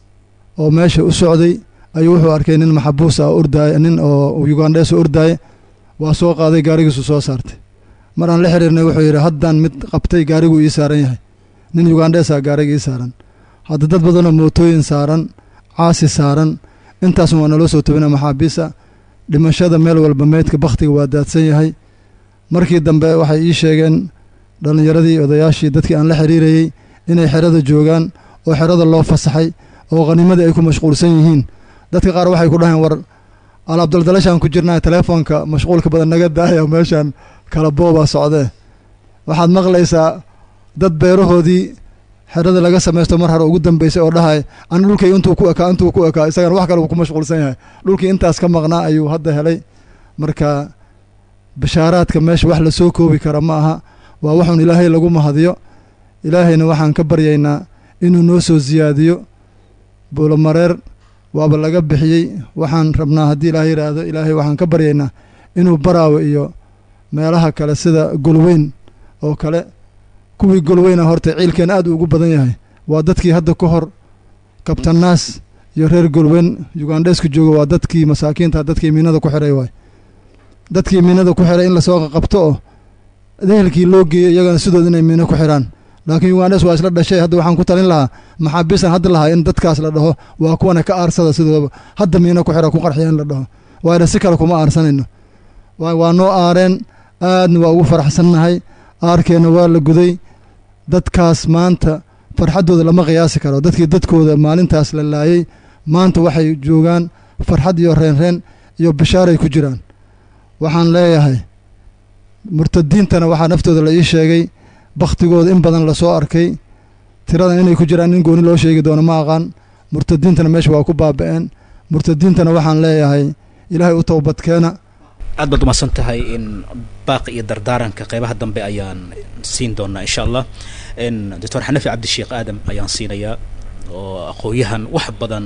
oo meesha u socday ayuu wuxuu arkay nin maxabuus ah ordaaya nin oo ugandhees ordaaya waa soo qaaday gaarigiisu soo saartay mar aan la xiriirnay wuxuu yidhi haddaan mid qabtay gaariguu ii saaran yahay nin ugandheesa gaariga ii saaran hadda dad badanoo mootooyin saaran caasi saaran intaasun waa naloo soo tobina maxaabiisa dhimashada meel walba meydka bakhtiga waa daadsan yahay markii dambe waxay ii sheegeen dhallinyaradii odayaashii dadkii aan la xiriirayey inay xerada joogaan oo xerada loo fasaxay oo khaniimadii ay ku mashquulsan yihiin dadka qaar waxay ku dhaheen war alaabdaldalashaan ku jirnaa teleefoonka mashquulka badan naga daaya meeshaan kala boobaa socdee waxaad maqlaysaa dad beerahoodii xerada laga samaysto mar hore ugu dambeysay oo dhahay ani dhulkay intuu ku ekaa intuu ku ekaa isagana wax kale uu ku mashquulsan yahay dhulkii intaas ka maqnaa ayuu hadda helay marka bashaaraadka meesha wax la soo koobi kara ma aha waa waxuun ilaahay lagu mahadiyo ilaahayna waxaan ka baryaynaa inuu noo soo siyaadiyo buulomareer waaba laga bixiyey waxaan rabnaa haddii ilaahay yidhaahdo ilaahay waxaan ka baryaynaa inuu baraawe iyo meelaha kale sida golweyn oo kale kuwii golweyna horta ciilkeen aad ugu badan yahay waa dadkii hadda ka hor kabtanaas iyo reer golweyn ugandheeska jooga waa dadkii masaakiinta dadkii miinada ku xiray waay dadkii miinada ku xiray in lasoo qabto oo ehelkii loo geeyey iyagana sidood inay miino ku xiraan laakiin ugandhes waa isla dhashay hadda waxaan ku talin lahaa maxaabiistan hadda lahaa in dadkaas la dhaho waa kuwana ka aarsada sidoodaba hadda miino ku xira ku qarxiya in la dhaho waayna si kale kuma aarsanayno waa noo aareen aadna waa ugu faraxsannahay aarkeenna waa la guday dadkaas maanta farxaddooda lama qiyaasi karo dadkii dadkooda maalintaas la laayey maanta waxay joogaan farxad iyo reenreen iyo bishaaray ku jiraan waxaan leeyahay murtadiintana waxaa naftooda la ii sheegay bakhtigooda in badan lasoo arkay tiradan inay ku jiraan in gooni loo sheegi doono ma aqaan murtadiintana meesha waa ku baaba'een murtadiintana waxaan leeyahay ilaahay u towbadkeena aad baad umahadsan tahay in baaqi iyo dardaaranka qeybaha dambe ayaan siin doonaa insha allah doctor xanafi cabdisheekh aadam ayaan siinayaa oo aqoon-yahan wax badan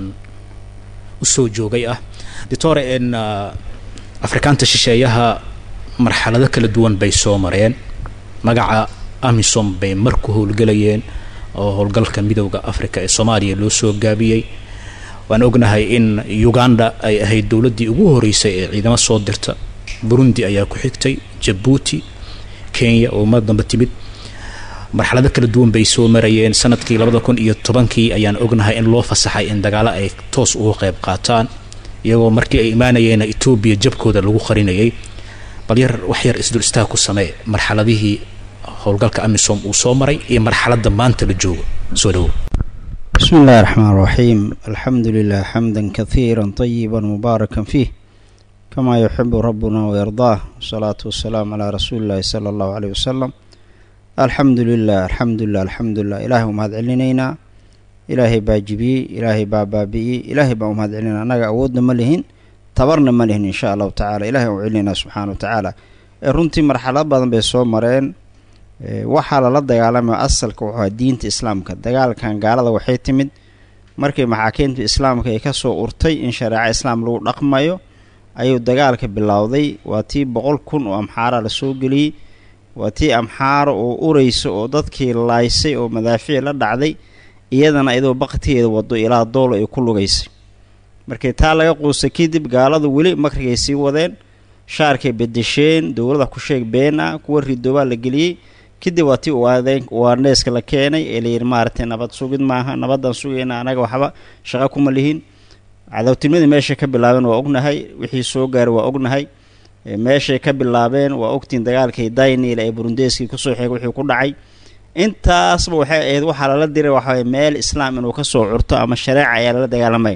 usoo joogay ah doctor n afrikaanta shisheeyaha marxalado kala duwan bay soo mareen magaca amisom bay mar ku howlgelayeen oo howlgalka midowda africa ee soomaaliya loo soo gaabiyey waan ognahay in uganda ay ahayd dowladdii ugu horeysay ee ciidamo soo dirta burundi ayaa ku xigtay jabuuti kenya oo mar dambe timid marxalado kala duwan bay soo marayeen sanadkii labada kun iyo tobankii ayaan ognahay in loo fasaxay in dagaalo ay toos uga qayb qaataan iyagoo markii ay imaanayeena etoobiya jabkooda lagu qarinayay bal yar wax yar isdul istaag ku samee marxaladihii howlgalka amisom uu soo maray iyo marxaladda maanta la joogo soo dhawow بسم الله الرحمن الرحيم الحمد لله حمدا كثيرا طيبا مباركا فيه كما يحب ربنا ويرضاه والصلاة والسلام على رسول الله صلى الله عليه وسلم الحمد لله الحمد لله الحمد لله إلهي ومهد علينا إلهي باجبي إلهي بابابي إلهي بأمهد علينا أنا أودنا ملهن تبرنا ملهن إن شاء الله تعالى إلهي وعلينا سبحانه وتعالى runtii marxalad badan bay soo mareen waxaa lala dagaalamaya asalka wuxuu diinta islaamka dagaalkan gaalada waxay timid markii maxaakiimta islaamka ay kasoo urtay in shareeco islaam lagu dhaqmayo ayuu dagaalka bilowday waa tii boqol kun oo amxaara lasoo geliyey waa tii amxaaro oo ureysa oo dadkii laaysay oo madaafiic la dhacday iyadana iyadoo baktigeeda wado ilaa doolo ay ku lugaysay markii taa laga quustay kadib gaaladu weli makrigay sii wadeen shaarkay bedesheen dowlada ku sheeg been ah kuwa ridoobaa la geliyey kadib waa tii uwaadeen uwaadheeska la keenay ee layidhi maaragtay nabad sugid maaha nabadaan sugayna anaga waxba shaqo kuma lihin cadowtinimadii meeshay ka bilaabeen waa ognahay wixii soo gaaray waa ognahay meeshay ka bilaabeen waa ogtiin dagaalkii daynil ee burundeskii kusoo xeegay wixii ku dhacay intaasba waxay ahayd waxaa lala diray waxaway meel islaam inuu kasoo curto ama shareeca ayaa lala dagaalamay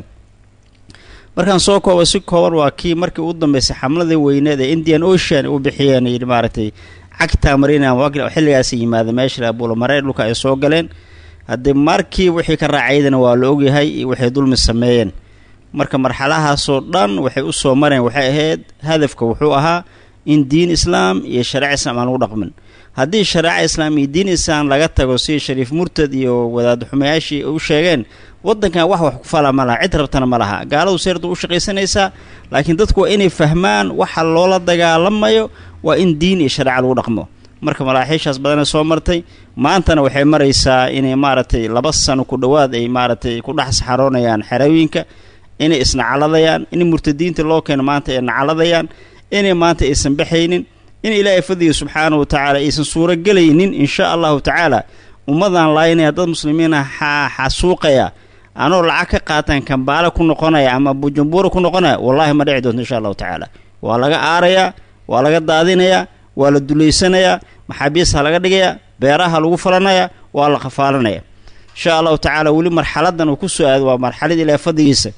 markaan soo kooba si kooban waa kii markii ugu dambeysay xamladii weyneed ee indian ocean u bixiyeen yidhi maaragtay cagta marina xilligaas yimaada meesha buulamareer dhulka ay soo galeen haddii markii wixii ka raacaydana waa la ogyahay iyo waxay dulmi sameeyeen marka marxalahaasoo dhan waxay u soo mareen waxay ahayd hadafka wuxuu ahaa in diin islaam iyo shareeca islaam aan lagu dhaqmin haddii shareeca islaam iyo diin islaam laga tago sidii shariif murtad iyo wadaad xumayaashii u sheegeen waddankan wax wax ku fala ma laha cid rabtana ma laha gaaladu seerdu u shaqaysanaysaa laakiin dadku waa inay fahmaan waxa loola dagaalamayo waa in diin iyo shareeca lagu dhaqmo marka malaaxiishaas badana soo martay maantana waxay maraysaa inay maaragtay laba sano ku dhowaad ay maaragtay ku dhex saxaroonayaan xerooyinka inay isnacaladayaan in murtadiinta loo keeno maanta ay nacaladayaan inay maanta aysan baxaynin in ilaahay fadliga subxaanahu watacaala aysan suurogelaynin insha allahu tacaala ummadan laaynaya dad muslimiina xasuuqaya anoo lacag ka qaataan kambaale ku noqonaya ama bujumbura ku noqonaya wallaahi ma dhici doonto insha allahu tacaala waa laga aarayaa waa laga daadinayaa waa la dulaysanayaa maxaabiista laga dhigayaa beeraha lagu falanaya waa la khafaalanaya insha allahu tacaala weli marxaladan uu ku soo aado waa marxalad ilaahay fadligiisa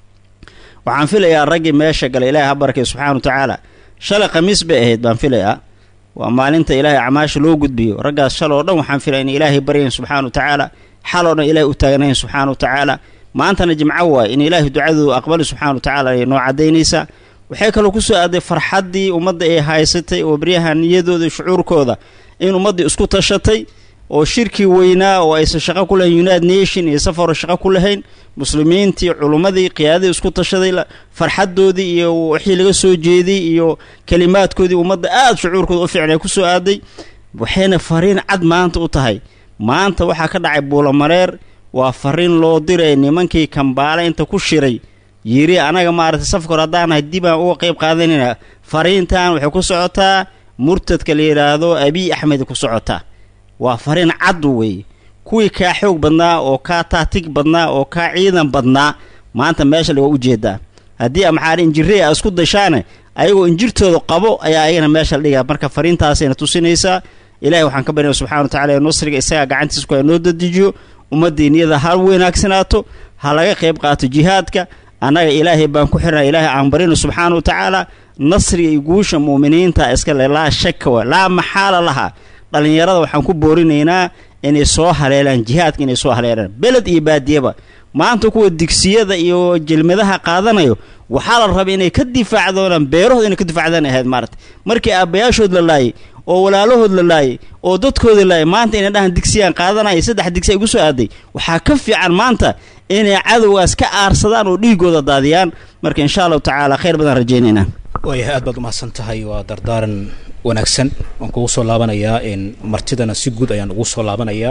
waxaan filayaa raggii meesha galay ilaahay ha barakay subxana wa tacaala shalay khamiis bay ahayd baan filayaa waa maalinta ilaahay acmaasha loo gudbiyo raggaas shal oo dhan waxaan filaya in ilaahay baryayn subxana wa tacaala xal oo dhan ilahay u taagnayn subxaana wa tacaala maantana jimco waay in ilaahay ducadoodu aqbali subxana wa tacaala ay noo cadaynaysaa waxay kaloo ku soo aaday farxaddii ummadda ay haysatay oo baryaha niyadooda shucuurkooda in ummaddii isku tashatay oo shirkii weynaa oo aysan shaqo ku lahayn united nation iyo safaro shaqo ku lahayn muslimiintii culummadii qiyaadadii isku tashaday farxaddoodii iyo wixii laga soo jeeday iyo kelimaadkoodii ummadda aada shucuurkooda u fiicnay ku soo aaday waxayna fariin cad maanta u tahay maanta waxaa ka dhacay buulamareer waa fariin loo diray nimankii kambaale inta ku shiray yiri anaga maaragtay safka hor haddaanahay dib aan uga qayb qaadanayna fariintan waxay ku socotaa murtadka la yidhaahdo abiy axmed ku socotaa waa fariin cad weeye kuwii kaa xoog badnaa oo kaa taatig badnaa oo kaa ciidan badnaa maanta meesha laga ujeedaa haddii maxaa injirey a isku dashaane ayagoo injirtooda qabo ayaa ayagana meesha la dhigaa marka fariintaasayna tusinaysaa ilahay waxaan ka baryaya subxana wa tacala nusriga isagaa gacantiisa ku noo dadejiyo ummaddii niyada ha wanaagsanaato ha laga qayb qaato jihaadka annaga ilaahay baan ku xirnaa ilaahay aan barino subxaana wa tacaala nasriga iyo guusha mu'miniinta iskale laa shaka wa laa maxaala laha dhallinyarada waxaan ku boorinaynaa inay soo haleelaan jihaadka inay soo haleelaan beled iyo baadiyaba maanta kuwa digsiyada iyo jelmadaha qaadanayo waxaa la rabay inay ka difaacdoonaan beerahooda inay ka difaacdaan ahayd maarata markii aabbayaashood la laayay oo walaalahood la laayay oo dadkooda laayay maanta inay dhahan digsiyaan qaadanaya saddex digsi ay gu soo aaday waxaa ka fiican maanta inay cadowgaas ka aarsadaan oo dhiigooda daadiyaan marka insha allahu tacaala khayr badan rajaynaynaa waayahay aad baad umahadsan tahay waa dardaaran wanaagsan waan kugu soo laabanayaa martidana si guud ayaan ugu soo laabanayaa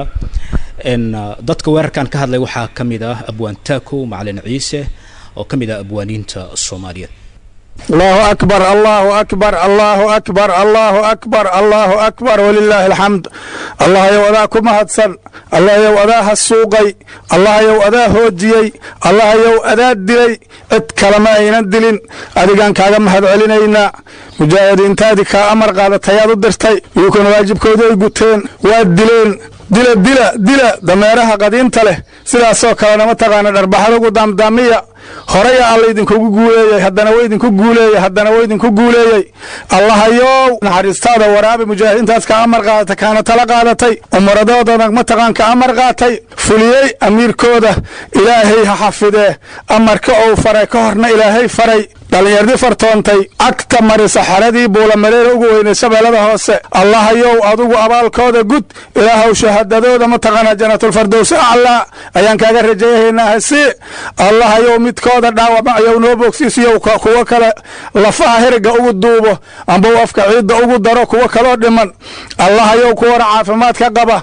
dadka weerarkan ka hadlay waxaa ka mid ah abwaan taako macalin ciise oo ka mid ah abwaaniinta soomaaliyeed allahu akbar allahu akbar allahu akbar allahu akbar allahu akbar walilaahi alxamd allahayow adaa ku mahadsan allahayow adaa hasuuqay allahayow adaa hoojiyey allahayow adaa dilay cid kalema aynan dilin adigaan kaaga mahad celinaynaa mujaahidiintaadii kaa amar qaadatayaad u dirtay iyukuna waajibkoodii ay guteen waad dileen dila dila dila dameeraha qadiinta leh sidaasoo kalena mataqaana dharbaxadugu daamdaamiya horaya alla idinkugu guuleeyey haddana wa idinku guuleeyey haddana wa idinku guuleeyey allahayow naxariistaada waraabi mujaahidiintaas ka amar qaadata kaana tala qaadatay umaradoodana mataqaan ka amar qaatay fuliyey amiirkooda ilaahay ha xafidee amarka ou faray ka horna ilaahay faray dhallinyardii fartoontay agta marisa xeradii buulamareera ugu weynay shabeellada hoose allahayow adugu abaalkooda gud ilaahow shahaadadooda mataqaanaa janatulfardowsi aclaa ayaan kaaga rajayahaynaa hasi allahayow midkooda dhaawamayow noo bogsiisiyo kuwo kale lafaha heriga ugu duubo amba u afka ciidda ugu daro kuwo kaloo dhiman allahayow kuwana caafimaad ka qaba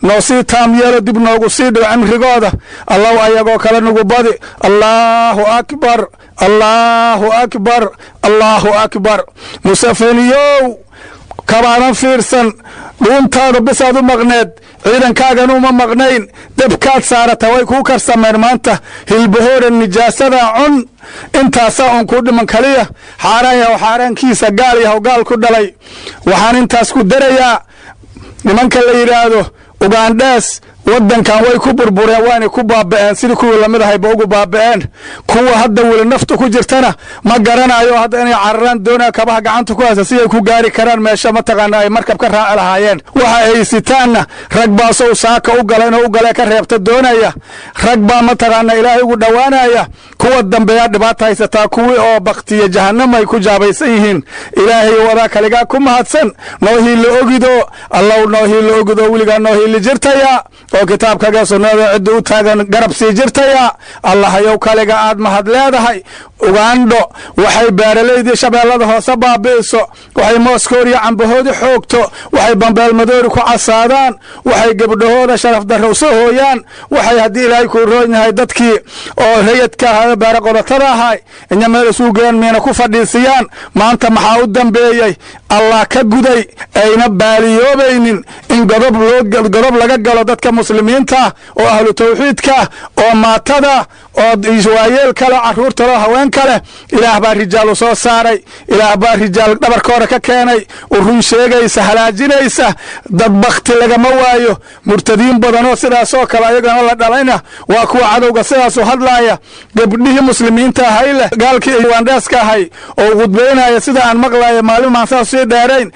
noo sii taam yeelo dib noogu sii dhigo cimrigooda allow ayagoo kale nagu badi allaahu akbar allaahu akbar allaahu akbar musafeniyow kabaadan fiirsan dhuuntaada bisaad u maqneed ciidankaagan uma maqnayn debkaad saarata way kuu karsameen maanta hilbahoora nijaasada cun intaasaa uun kuu dhiman kaliya xaaraan yahow xaaraankiisa gaal yahow gaal ku dhalay waxaan intaas ku darayaa nimanka la yidhaahdo ugandhees waddankan way ku burbureen waanay ku baaba'een sidii kuwii lamid ahayba ugu baaba'een kuwa hadda weli naftu ku jirtana ma garanayo hadda inay cararaan doonaa kabaha gacanta ku haysa si ay ku gaari karaan meesha mataqaana ay markab ka raaci lahaayeen waxa ay sitaanna rag baasow saaka u gala inuu u galee ka reebta doonaya rag baa mataqaana ilaahay ugu dhowaanaya kuwa dambeeyaa dhibaata haysataa kuwii oo baktiya jahanama ay ku jaabaysan yihiin ilaahay wadaa kaligaa ku mahadsan noo hiili ogido allow noo hiili ogido weligaa noo hiili jirtaya oo kitaabkaga sunnada cidda u taagan garab sii jirtaya allahayow kaliga aad mahad leedahay ugandho waxay beeralaydii shabeellada hoose baabi'iso waxay mooskooriyo cambahoodi xoogto waxay bambeelmadoori ku casaadaan waxay gebdhahooda sharaf darra uso hooyaan waxay haddii ilaahay kuu roon yahay dadkii oo rayadka ahaa beera qodatada ahay inya meel isuu geen miina ku fadhiisiyaan maanta maxaa u dambeeyey allah ka guday ayna baaliyoobaynin in godob loo godob laga galo dadka muslimiinta oo ahlu tawxiidka oo maatada oo waayeel kale carruurta loo haween kale ilaah baa rijaal u soo saaray ilaah baa rijaal dhabarkooda ka keenay u run sheegaysa halaajinaysa dad bakti lagama waayo murtadiin badanoo sidaasoo kale ayagana la dhalayna waa kuwa cadowga sidaasu hadlaaya gabdhihii muslimiinta ahay leh gaalkii wandheeska ahay oo khudbaynaya sida aan maqlaya maalin maan saas sii dheerayn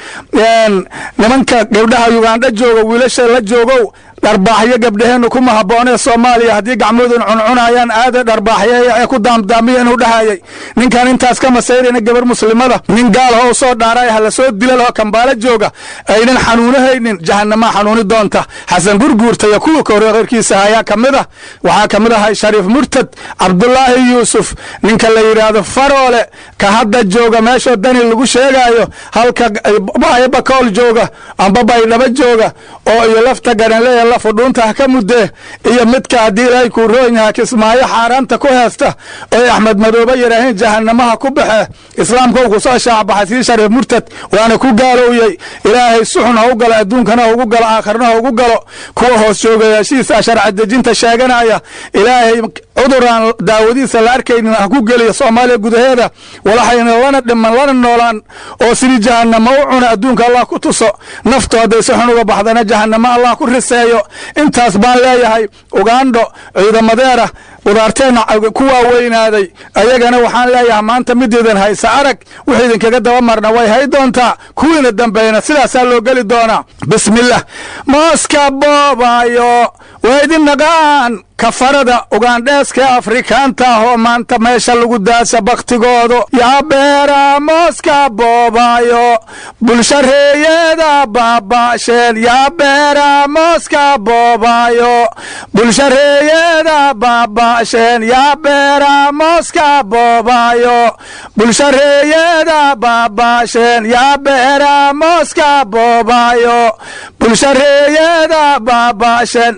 nimanka gabdhaha yugandha jooga wiilasha la joogow dharbaaxyo gabdhaheennu kuma habboonee soomaaliya haddii gacmoodun cuncunayaan aada dharbaaxyo ee ku daamdaamiya inuu dhahayay ninkan intaas ka masayrayna gabar muslimada nin gaalaho u soo dhaaray ha la soo dila laho kambaalo jooga aynan xanuunahaynin jahanamaa xanuuni doonta xasan gurguurta iyo kuwa kahore kheyrkiisa ayaa ka mid ah waxaa ka mid ahay shariif murtad cabdulaahi yuusuf ninka la yidhaahdo faroole ka hadda jooga meeshoo dani lagu sheegaayo halka bakool jooga amba baydhaba jooga oo iyo lafta garanleeya la fudhuunta ka mudee iyo midka haddii ilaahay kuu roon yaha kismaayo xaaraanta ku heesta oy axmed madoobe yidhaaheen jahanamaha ku baxe islaamka uu kusoo shaacbaxay sii shariif murtad waana ku gaalowyey ilaahay suxun ha u galo adduunkana ha ugu galo aakharna ha ugu galo kuwa hoos joogayaashiisa sharci dejinta sheeganaya ilaahay cuduraan daawadiisa la arkaynin ha ku geliyo soomaaliya gudaheeda walaxayna lana dhiman lana noolaan oo sidii jahanamo u cuna adduunka allah ku tuso naftu hadday si xun uga baxdana jahanamo allah ku riseeyo intaas baan leeyahay ugandho ciidamadeera qudaarteenna ku waaweynaaday ayagana waxaan leeyahay maanta midiidan haysa arag wixii idinkaga daba marna way hay doontaa kuwiina dambeeyna sidaasaa loo geli doonaa bismillah mooska boobaayo waa idin naqaan kafarada ugandheeska afrikaanta ah oo maanta meesha lagu daasa baktigoodu yaa beera mooska boobaayo bulshareeyada baaba'sheen yaa beera mooska boobaayo bulshareeyada baaba'sheen yaa beera mooska boobaayo bulshareeyada baaba'sheen yaa beera mooska boobaayo bulshareeyada baaba'sheen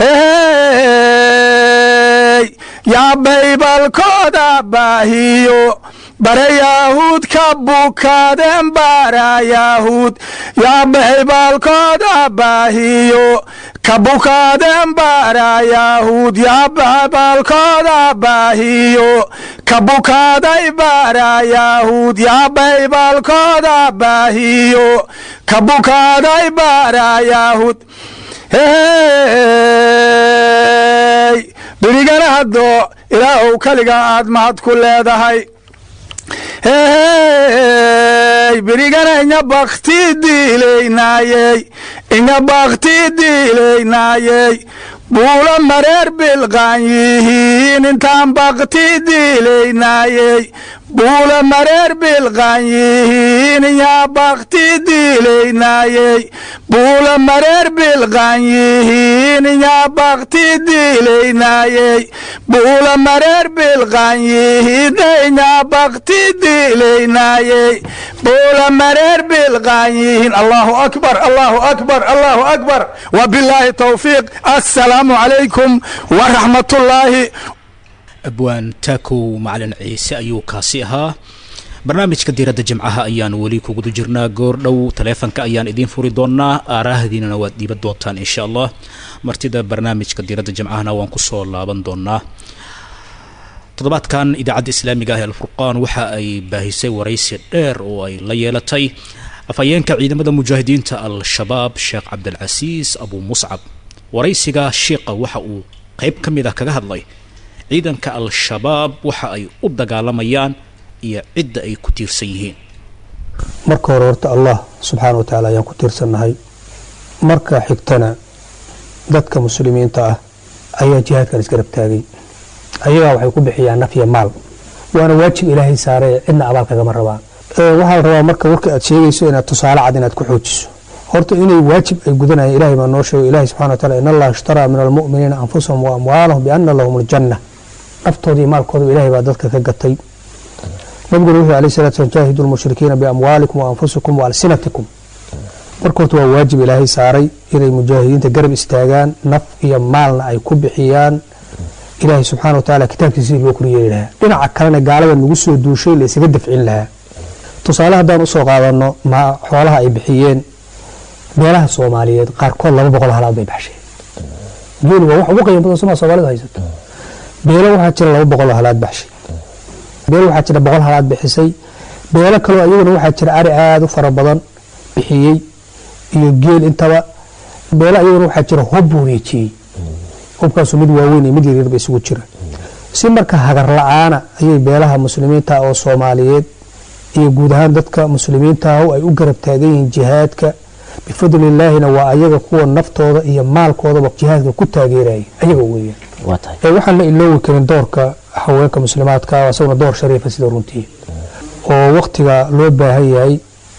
yaa baybalkooda baahiyo bare yahuud ka bukaadeen bara yahuud yaa baybalkooda baahiyo ka bukaadeen bara yahuud yaa baybalkooda baahiyo ka bukaaday bara yahuud yaa baybalkooda baahiyo ka bukaaday bara yahuud hey berigana haddo ilaahow kaliga aad mahad ku leedahay hey berigana inya bakti diilaynaayey inya bakti diilaynaayey buulo mareer bilqaan yihiin intaan bakti diilaynaayey buulo mareer bilqaan yihiin inyaa bakti diilaynayey buula mareer bilqan yihiin yaa bakti diilaynayey buula mareer bilqan yihiin yaa bakti diilaynayey buula mareer bilqan yihiin allahu akbar allahu akbar allahu akbar wabilaahi towfiiq assalaamu calaykum waraxmatullaahi abwaan taakow macalin ciise ayuu kaasi ahaa barnaamijka diiradda jimcaha ayaan weli kuguda jirnaa goor dhow taleefanka ayaan idiin furi doonaa aaraahdiinana waad dhiiban doontaan insha allah martida barnaamijka diiradda jimcahana waan kusoo laaban doonaa toddobaadkan idaacadda islaamiga ah ee alfurqaan waxa ay baahisay waraysi dheer oo ay la yeelatay afhayeenka ciidamada mujaahidiinta al-shabaab sheekh cabdilcasiis abu muscab waraysiga sheikha waxa uu qeyb ka mid ah kaga hadlay ciidanka al-shabaab waxa ay u dagaalamayaan iyo cidda ay ku tiirsan yihiin marka hore horta allah subxaana wa tacaala ayaan ku tiirsannahay marka xigtana dadka muslimiinta ah ayaa jihaadkan isgarab taagay ayagaa waxay ku bixiyaan nafya maal waana waajib ilaahay saaree cidna abaal kagama rabaan waxaa la rabaa marka warka aad sheegayso inaad tusaale cad inaad ku xoojiso horta inay waajib ay gudanayaan ilahay baa noo sheego ilahi subxana wa taala in allaha ishtaraa min almu'miniina anfusahum wa amwaalahum biana lahum aljanna naftooda iyo maalkooda ilahay baa dadka ka gatay nabiguna wuxuu alayh salatu slam jaahidu lmushrikiina biamwaalikum wa anfusikum wa alsinatikum marka horta waa waajib ilaahay saaray inay mujaahidiinta garab istaagaan naf iyo maalna ay ku bixiyaan ilaahay subxana wa tacaala kitaabkiisa sidii loo koryeeli lahaa dhinaca kalena gaalada nagu soo duushay la isaga dafcin lahaa tusaale haddaan usoo qaadano ma xoolaha ay bixiyeen beelaha soomaaliyeed qaarkood laba boqol halaad bay baxsheen geeli waa wax ugu qiimo badan somaa soomaalida haysato beelo waxaa jira laba boqol oo halaad baxshay beelo waxaa jira boqol halaad bixisay beelo kaloo iyaguna waxaa jira ari aada u fara badan bixiyey iyo geel intaba beelo iyaguna waxaa jira hub wareejiyey hubkaasu mid waaweyn iyo mid yaryarba isugu jira si marka hagar la-aana ayay beelaha muslimiinta oo soomaaliyeed iyo guud ahaan dadka muslimiinta ah ay u garab taagan yihiin jihaadka bifadlillaahina waa ayaga kuwa naftooda iyo maalkoodaba jihaadka ku taageeraya ayaga weeyaan waxaan la iloowi karin doorka haweenka muslimaadka isaguna door shariifa sida runtii oo waktiga loo baahan yahay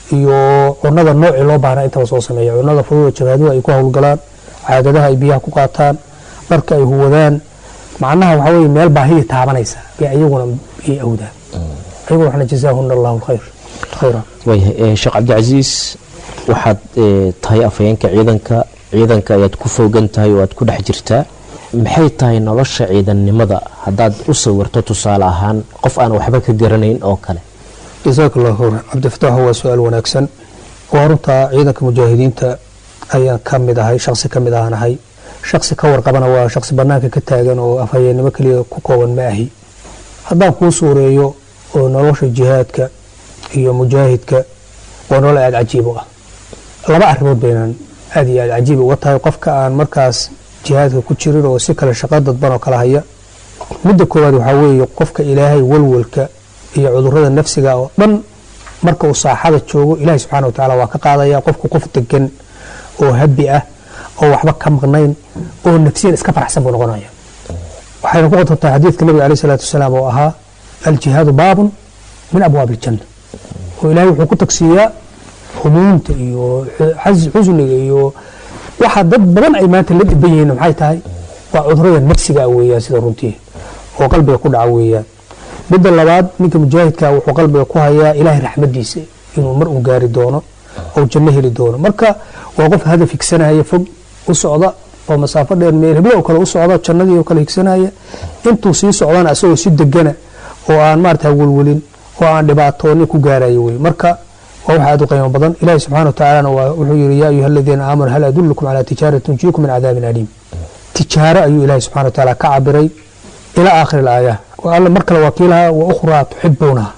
iyo cunada noocii loo baahnaa intaba soo sameeya cunada fududa jabaaduhu ay ku howlgalaan caadadaha ay biyaha ku qaataan dharka ay huwadaan macnaha waxaa weye meel baahiya taabanaysa bay ayaguna ay awdaan ayaguna waxna jazaahuna allahu alkhayr khayra waayahay sheekh cabdicasiis waxaad tahay afhayeenka ciidanka ciidanka ayaad ku foogan tahay oo aad ku dhex jirtaa maxay tahay nolosha ciidannimada haddaad u sawirto tusaale ahaan qof aan waxba ka garanayn oo kale jasaaka allahu khayran cabdifataxu waa su-aal wanaagsan waa runtaa ciidanka mujaahidiinta ayaan ka mid ahay shaqsi ka mid ahaan ahay shaqsi ka warqabana waa shaqsi banaanka ka taagan oo afhayeennimo keliya ku kooban ma ahi haddaan kuu suureeyo oo nolosha jihaadka iyo mujaahidka waa nolol aada cajiib u ah laba arrimood baynan aada iyo aada cajiib uga tahay qofka aan markaas jihaadka ku jirin oo si kale shaqo dadban oo kala haya midda koowaad waxaa weeye qofka ilaahay walwalka iyo cudurada nafsiga oo dhan marka uu saaxada joogo ilaahay subxana wa tacaala waa ka qaadaya qofku qof degan oo habi ah oo waxba ka maqnayn oo nafsiyan iska faraxsan buu noqonaya waxayna ku qotontaa xadiidka nabiga aleyh salaatu wasalaam oo ahaa aljihaadu baabun min abwaab aljanna oo ilaahay wuxuu ku tagsiiyaa humuumta iyo xusniga iyo waxa dad badan ay maanta la dhiban yihiin maxay tahay waa cudurada nafsiga weeyaan sida runtii oo qalbiga ku dhaca weeyaan midda labaad ninka mujaahidka wuxuu qalbiga ku hayaa ilaahay raxmadiisa inuu mar uu gaari doono oo janno heli doono marka waa qof hadaf higsanaya fog u socda oo masaafo dheer meel heblo oo kale u socda jannadii oo kale higsanaya intuu sii socdana asagoo si degana oo aan maarata welwelin oo aan dhibaatoonin ku gaarayo wey marka waa wax aad u qiimo badan ilahi subxana wa tacaalana wuxuu yihi yaa ayuha aladiina aamanuu hal adullukum calaa tijaara tunjiikum min cadaabin aliim tijaaro ayuu ilahi subxana wa tacaala ka cabiray ilaa aakhiri alaaya alla mar kale waa kiilaha wa ukhraa tuxibuunaha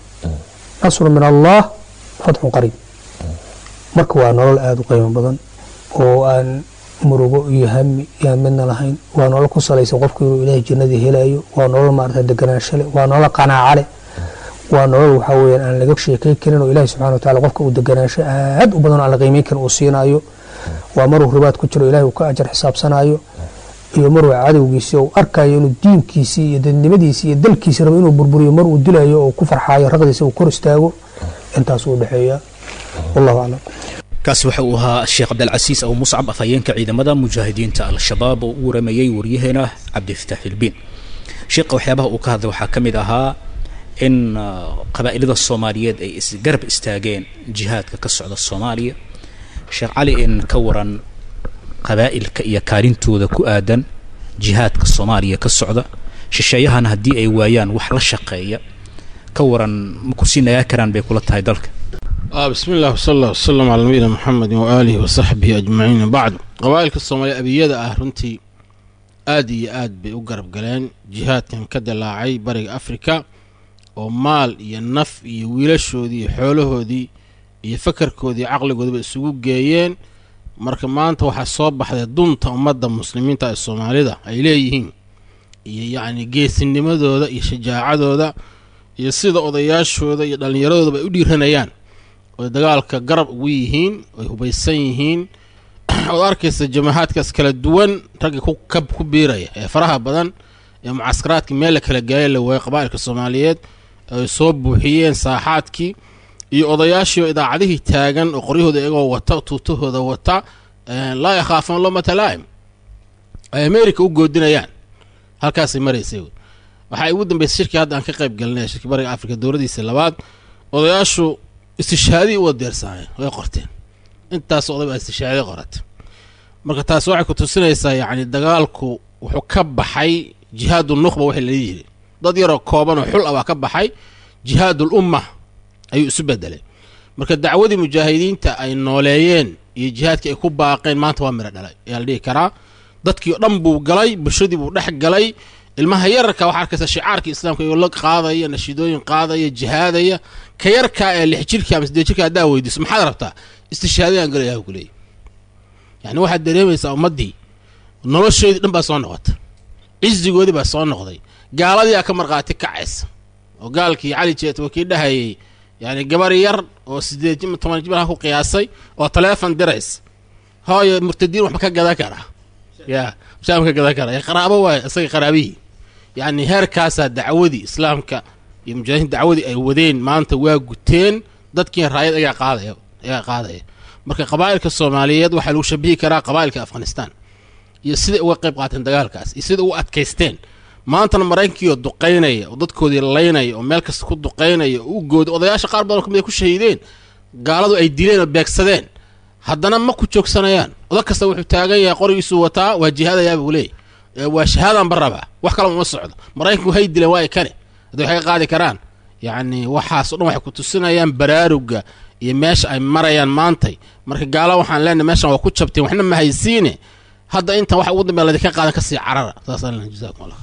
nasru min allah fatxun qariib marka waa nolol aada u qiimo badan oo aan murugo iyo hami iyo midna lahayn waa nolol ku salaysan qofku inuu ilaahay jannadii helayo waa nolol maarata deganaansho leh waa nolol qanaaco leh waa nolol waxaa weyaan aan laga sheekay karin oo ilahi subxana wa tacala qofka uu deganaansho aad u badan oo aan la qiimeyn karin uu siinayo waa maruu ribaad ku jiro ilahay uu ka ajar xisaabsanayo iyo maruu cadowgiisi uu arkayo inuu diinkiisii iyo dadnimadiisi iyo dalkiisi rabo inuu burburiyo mar uu dilayo oo ku farxaayo raqdiisa uu kor istaago intaas u dhexeeya wallahu aclam kaasi waxa uu ahaa sheekh cabdilcasiis abu muscab afhayeenka ciidamada mujaahidiinta al-shabaab oo u waramayey waryaheena cabdifataax ilbiin sheekha waxyaabaha uu ka hadlay waxaa ka mid ahaa in qabaa'ilada soomaaliyeed ay isgarab istaageen jihaadka ka socda soomaaliya sheekh cali in ka waran qabaa'ilka iyo kaalintooda ku aadan jihaadka soomaaliya ka socda shisheeyahana haddii ay waayaan wax la shaqeeya ka waran ma kusii nagaa karaan bay kula tahay dalka bismi illah wsala allah wasalam calaa nabiyina muxamedin waaalihi wasaxbihi ajmaciin bacd qabaa'ilka soomaaliya abiyada ah runtii aad iyo aad bay u garab galeen jihaadkan ka dilaacay bariga afrika oo maal iyo naf iyo wiilashoodii iyo xoolahoodii iyo fakarkoodii caqligoodaba isugu geeyeen marka maanta waxaa soo baxday dunta ummadda muslimiinta ee soomaalida ay leeyihiin iyo yacni geesinimadooda iyo shajaacadooda iyo sida odayaashooda iyo dhallinyaradooda ay u dhiiranayaan oy dagaalka garab ugu yihiin oy hubaysan yihiin ood arkaysa jamahaadkaas kala duwan ragga kukab ku biiraya ee faraha badan ee mucaskaraadkii meel la kala gaaya la waayay qabaa'ilka soomaaliyeed ay soo buuxiyeen saaxaadkii iyo odayaashii oo idaacadihii taagan oo qoryahooda iyagoo wata tuutahooda wata laa yakhaafuuna lomata laa'im ay america u goodinayaan halkaasay maraysay waxaa ugu dambeysay shirkii hadda aan ka qayb galinay shirkii bariga afrika dowladiisa labaad odayaashu istishaadii u wadeersaayeen way qorteen intaas oday baa istishaadii qorata marka taas waxay ku tusinaysaa yacni dagaalku wuxuu ka baxay jihaadu nukhba waxay la yiri dad yaroo kooban oo xul ah baa ka baxay jihaadul umma ayuu isu bedelay marka dacwadii mujaahidiinta ay nooleeyeen iyo jihaadkii ay ku baaqeen maanta waa miro dhalay ayaa la dhihi karaa dadkii o dhan buu galay bulshadii buu dhex galay ilmaha yararka waxaa arkaysa shicaarkii islaamka iyoo la qaadaya nashiidooyin qaadaya jihaadaya ka yarkaa ee lix jirkii ama siddeed jirka haddaa weydiiso maxaad rabtaa istishaadayaan galayaa ku leeyahy yacni waxaad dareemaysaa ummaddii nolosheedii dhan baa soo noqota cizigoodii baa soo noqday gaaladiiaa ka markhaati kacaysa oo gaalkii cali jeet waa kii dhahayay yacni gabar yar oo siddeed jim toban jimar ku qiyaasay oo taleefon diraysa hooyo murtadiin waxba ka gadan karaa ya shaam ka gadan karaa qaraabo waaye isaga qaraabihii yacni heerkaasaa dacwadii islaamka iyo mujaahidiin dacwadii ay wadeen maanta waa guteen dadkiina raayad ayaa qaadaya ayaa qaadaya marka qabaa'ilka soomaaliyeed waxaa lagu shabihi karaa qabaa'ilka afghanistan iyo siday uga qayb qaateen dagaalkaas iyo sida ugu adkaysteen maantana maraykankiioo duqaynaya oo dadkoodii laynaya oo meel kasta ku duqaynaya oo u gooday odayaasha qaar badan kamid ay ku shahiideen gaaladu ay dileen oo beegsadeen haddana ma ku joogsanayaan odag kasta wuxuu taagan yahay qorigiisuu wataa waa jihaadayaa buu leeyay waa shahaadaan barabaa wax kalama uma socdo maraykanku hay dileen waa ay kane haddii waxay ka qaadi karaan yacni waxaas o dhan waxay ku tusinayaan baraaruga iyo meesha ay marayaan maantay marka gaala waxaan leenahay meeshan waa ku jabteen waxna ma haysiine hadda intan waxa ugu dambea ladinka qaadan kasii carara saasaan leenahay jazakum allah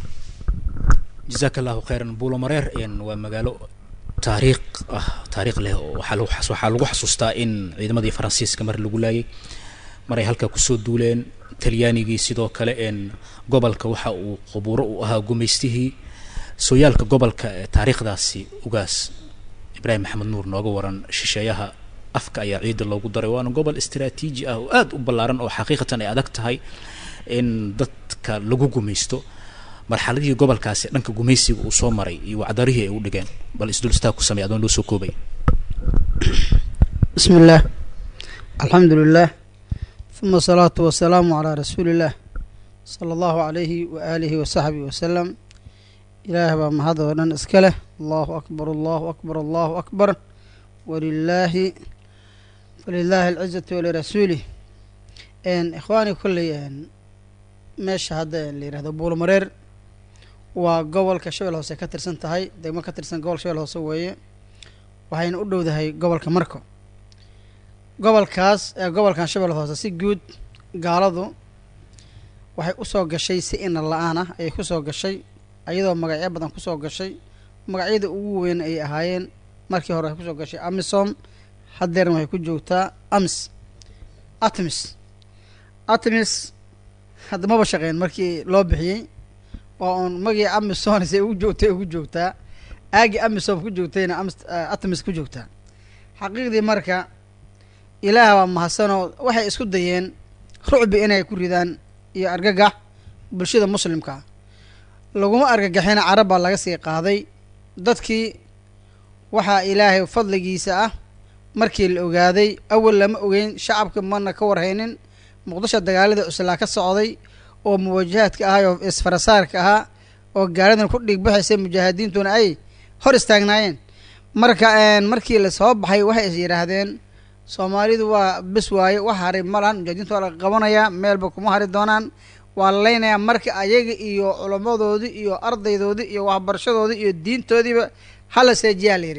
jazaaka allahu khayran buulo mareer waa magaalo taariikh ah taariikh leh oo waxaa lagu waxaa lagu xasuustaa in ciidamadii faransiiska mar lagu laayay mar ay halkaa kusoo duuleen talyaanigii sidoo kale een gobolka waxa uu qubuuro u ahaa gumaystihii sooyaalka gobolka ee taariikhdaasi ugaas ibraahim maxamed nuur nooga waran shisheeyaha afka ayaa ciidda loogu daray waana gobol istaraatiiji ah oo aada u ballaaran oo xaqiiqatan ay adag tahay in dadka lagu gumaysto marxaladihii gobolkaasi dhanka gumaysiga uu soo maray iyo wacdarihii ay u dhigeen bal isdul istaag ku samey adoon loo soo koobay bismi illaah alxamdu lilah uma asalaatu wasalaamu calaa rasuuli illaah sala allahu calayhi wa aalihi wa saxbihi wasalam ilaah baa mahad oo dhan iska leh allahu akbar allahu akbar allahu akbar walilaahi walilaahi alcizatu walirasuulih ikhwaani kolley meesha hadda la yidhahdo buulmareer waa gobolka shabel hoose ka tirsan tahay degmo ka tirsan gobol shabel hoose weeye waxayna u dhowdahay gobolka marko gobolkaas ee gobolkan shabel hoose si guud gaaladu waxay usoo gashay si ina la-aan ah ayay kusoo gashay ayadoo magacyo badan kusoo gashay magacyada ugu weyn ay ahaayeen markii hore waxay kusoo gashay amisom haddeerna waxay ku joogtaa amis atmis atmis hadda maba shaqeyn markii loo bixiyey waa uun magii amisom se ugu joogtay ugu joogtaa aagii amisom ku joogtayna atmis ku joogtaa xaqiiqdii marka ilaah baa mahadsanoo waxay isku dayeen rucbi inay ku ridaan iyo argagax bulshada muslimkaa laguma argagaxina carab baa laga sii qaaday dadkii waxaa ilaahay fadligiisa ah markii la ogaaday awal lama ogeyn shacabka mana ka warhaynin muqdisho dagaalada cuslaa ka socday oo muwajahaadka ahaa oo isfarasaarka ahaa oo gaaladan ku dhigbaxaysay mujaahidiintuna ay hor istaagnaayeen marka markii lasoo baxay waxay is yidhaahdeen soomaalidu waa bes waaye wax haray ma lahan mujaahidiinta waa laga qabanayaa meelba kuma hari doonaan waa la leynayaa marka ayaga iyo culammadoodii iyo ardaydoodii iyo waxbarashadoodii iyo diintoodiiba hala seejiyaa la yidhi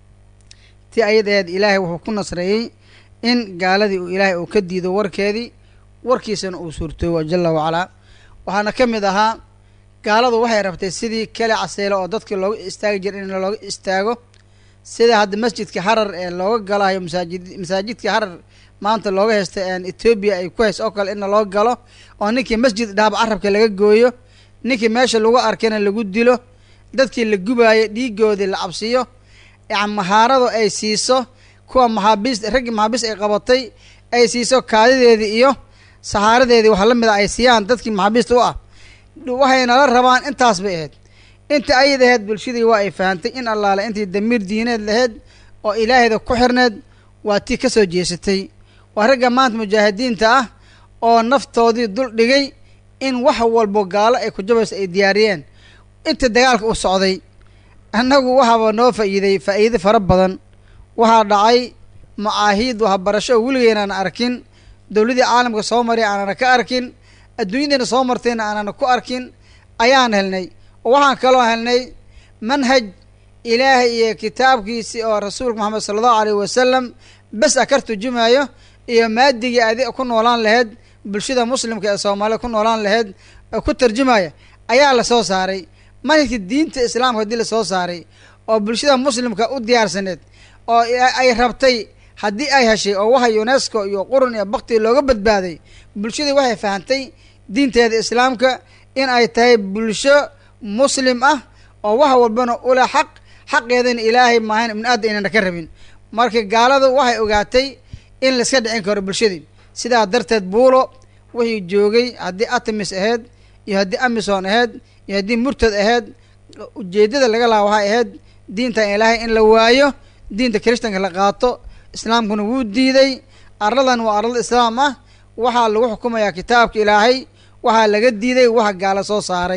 ti ayadeed ilaahay wuxuu ku nasreeyey in gaaladii uu ilaahay uu ka diido warkeedii warkiisana uu suurtoobo jala wacalaa waxaana ka mid ahaa gaaladu waxay rabtay sidii kale caseelo oo dadka looga istaagi jira in looga istaago sida hadda masjidka harar ee looga galayo masaajid masaajidka harar maanta looga haysta etoobiya ay ku hayso oo kale in loo galo oo ninkii masjid dhaaba carabka laga gooyo ninkii meesha lagu arkayna lagu dilo dadkii la gubaayay dhiigoodii la cabsiyo mahaaradu ay siiso kuwa maxaabiist raggii maxaabiist ay qabatay ay siiso kaadideedii iyo sahaaradeedii wax la mid a ay siiyaan dadkii maxaabiista u ah waxay nala rabaan intaas bay ahayd inta ayad ahayd bulshadii waa ay fahantay in allaale intii damiir diineed lahayd oo ilaahayda ku xirneed waa tii ka soo jeesatay waa ragga maanta mujaahidiinta ah oo naftoodii dul dhigay in wax walbo gaalo ay ku jabayso ay diyaariyeen inta dagaalka u socday annagu waxaaba noo faa'iiday faa'iido fara badan waxaa dhacay macaahiid waxbarasho oo weligeynaan arkin dowladii caalamka soo maray aanana ka arkin adduunyadiina soo martayna aanana ku arkin ayaan helnay oo waxaan kaloo helnay manhaj ilaahay iyo kitaabkiisii oo rasuulka moxamed sala allahu alayh wasalam bes a kar turjumaayo iyo maadigii adi ku noolaan lahayd bulshada muslimka ee soomaalida ku noolaan lahayd oo ku tarjumaya ayaa lasoo saaray manhajka diinta islaamka haddii lasoo saaray oo bulshada muslimka u diyaarsaneed oo ay rabtay haddii ay heshay oo waxa unesco iyo qurun iyo bakti looga badbaaday bulshadii waxay fahantay diinteeda islaamka in ay tahay bulsho muslim ah oo wax walbana ula xaq xaqeedana ilaahay maahan ibnu aadam inana ka rabin marka gaaladu waxay ogaatay in laiska dhicin karo bulshadii sidaa darteed buulo wixii joogay haddii atamis ahayd iyo haddii amison ahayd iyo haddii murtad ahayd ujeeddada laga laha waxay ahayd diintan ilaahay in la waayo diinta kiristanka la qaato islaamkuna wuu diiday arladan waa arlada islaam ah waxaa lagu xukumayaa kitaabka ilaahay waxaa laga diiday waxa gaala soo saaray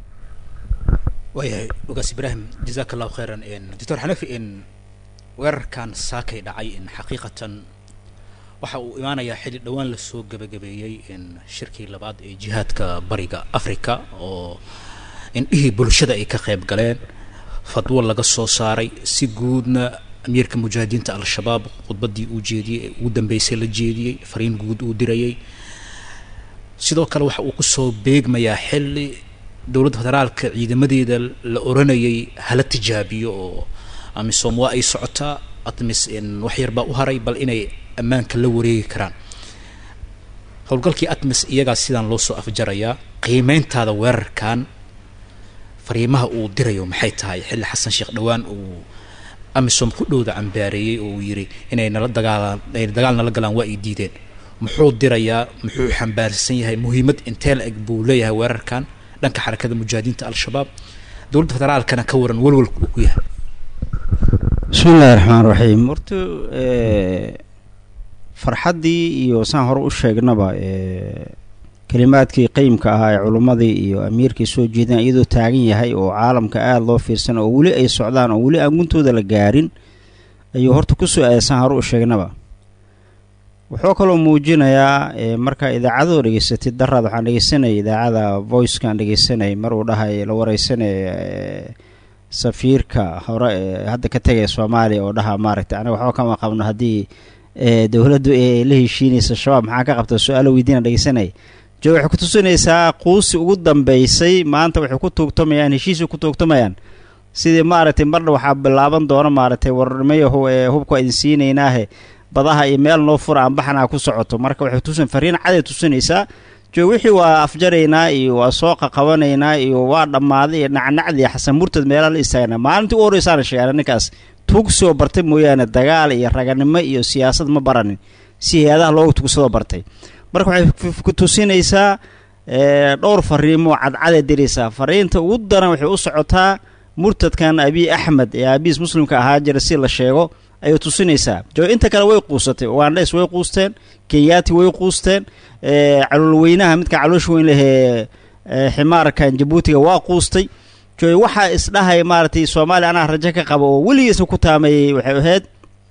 waayahay ogaas ibraahim jazaaka allahu khayran doctor xanafi in weerarkan saakay dhacay in xaqiiqatan waxa uu imaanayaa xilli dhowaan lasoo gebagabeeyey in shirkii labaad ee jihaadka bariga africa oo indhihii bulshada ay ka qayb galeen fadwo laga soo saaray si guudna amiirka mujaahidiinta al-shabaab khudbaddii uu jeediyey ee ugu dambeysay la jeediyey fariin guud uu dirayay sidoo kale waxa uu kusoo beegmayaa xilli dowladda federaalka ciidamadeeda la oranayay hala tijaabiyo oo amisom waa ay socotaa atmis wax yar baa u haray bal inay ammaanka la wareegi karaan howlgalkii atmis iyagaa sidaan loo soo afjarayaa qiimeyntaada weerarkan fariimaha uu dirayo maxay tahay xilli xasan sheekh dhowaan uu amisom ku dhowda cambaareeyey oo uu yidhi inay nala dagaalaan ay dagaal nala galaan waa ay diideen muxuu dirayaa muxuu xambaarsan yahay muhiimad intee la eg buu leeyahay weerarkan dhanka xarakada mujaahidiinta al-shabaab dowladda federaalkana ka waran walwalka uu ku yahay bismi illahi raxmaan raxiim horta farxaddii iyo saan hore u sheegnaba kelimaadkii qeymka ahaa ee culummadii iyo amiirkii soo jeedeen iyadoo taagan yahay oo caalamka aada loo fiirsan oo weli ay socdaan oo weli aan guntooda la gaarin ayuu horta kusoo aaday saan hore u sheegnaba wuxuu kaloo muujinayaa markaa idaacadoo dhegeysatay daraad waxaan dhegeysanayay idaacada voicekaan dhegeysanayay mar uu dhahay la wareysanaya safiirka hore ee hadda ka tegaya soomaaliya oo dhaha maaragtay anaga waxba kama qabno haddii dowladdu ee la heshiinaysa shabaab maxaa ka qabta su-aalo weydiina dhegeysanaya jo waxay ku tusinaysaa quusi ugu dambeysay maanta waxay ku tuugtamayaan heshiisay ku tuugtamayaan sidii maaragtay marna waxaa bilaaban doona maaragtay warnimayahu ee hubka idin siinaynaahe badaha iyo meel noo fura aan baxnaa ku socoto marka waxay tusin fariin caday tusinaysaa jo wixii waa afjaraynaa iyo waa soo qaqabanaynaa iyo waa dhammaaday iyo nacnacdii xasan murtad meelaa la istaagnaa maalintii u horreysaana sheegaana ninkaas tugsoo bartay mooyaane dagaal iyo raganimo iyo siyaasad ma baranin si hay-adaha looga tugsadoo bartay marka waxay ku tusinaysaa dhowr fariimo cadcaday diraysaa fariinta ugu daran waxay u socotaa murtadkan abiy axmed ee aabiis muslimka ahaa jira si la sheego ayay tusinaysaa jo inta kale way quusatay ugandes way quusteen kenyaati way quusteen caloolweynaha midka caloosha weyn lehee ximaarkan jabuutiga waa quustay jo waxaa isdhahay maaragtay soomaaliya anaa rajo ka qaba oo weligiisa ku taameeyey waxay ahayd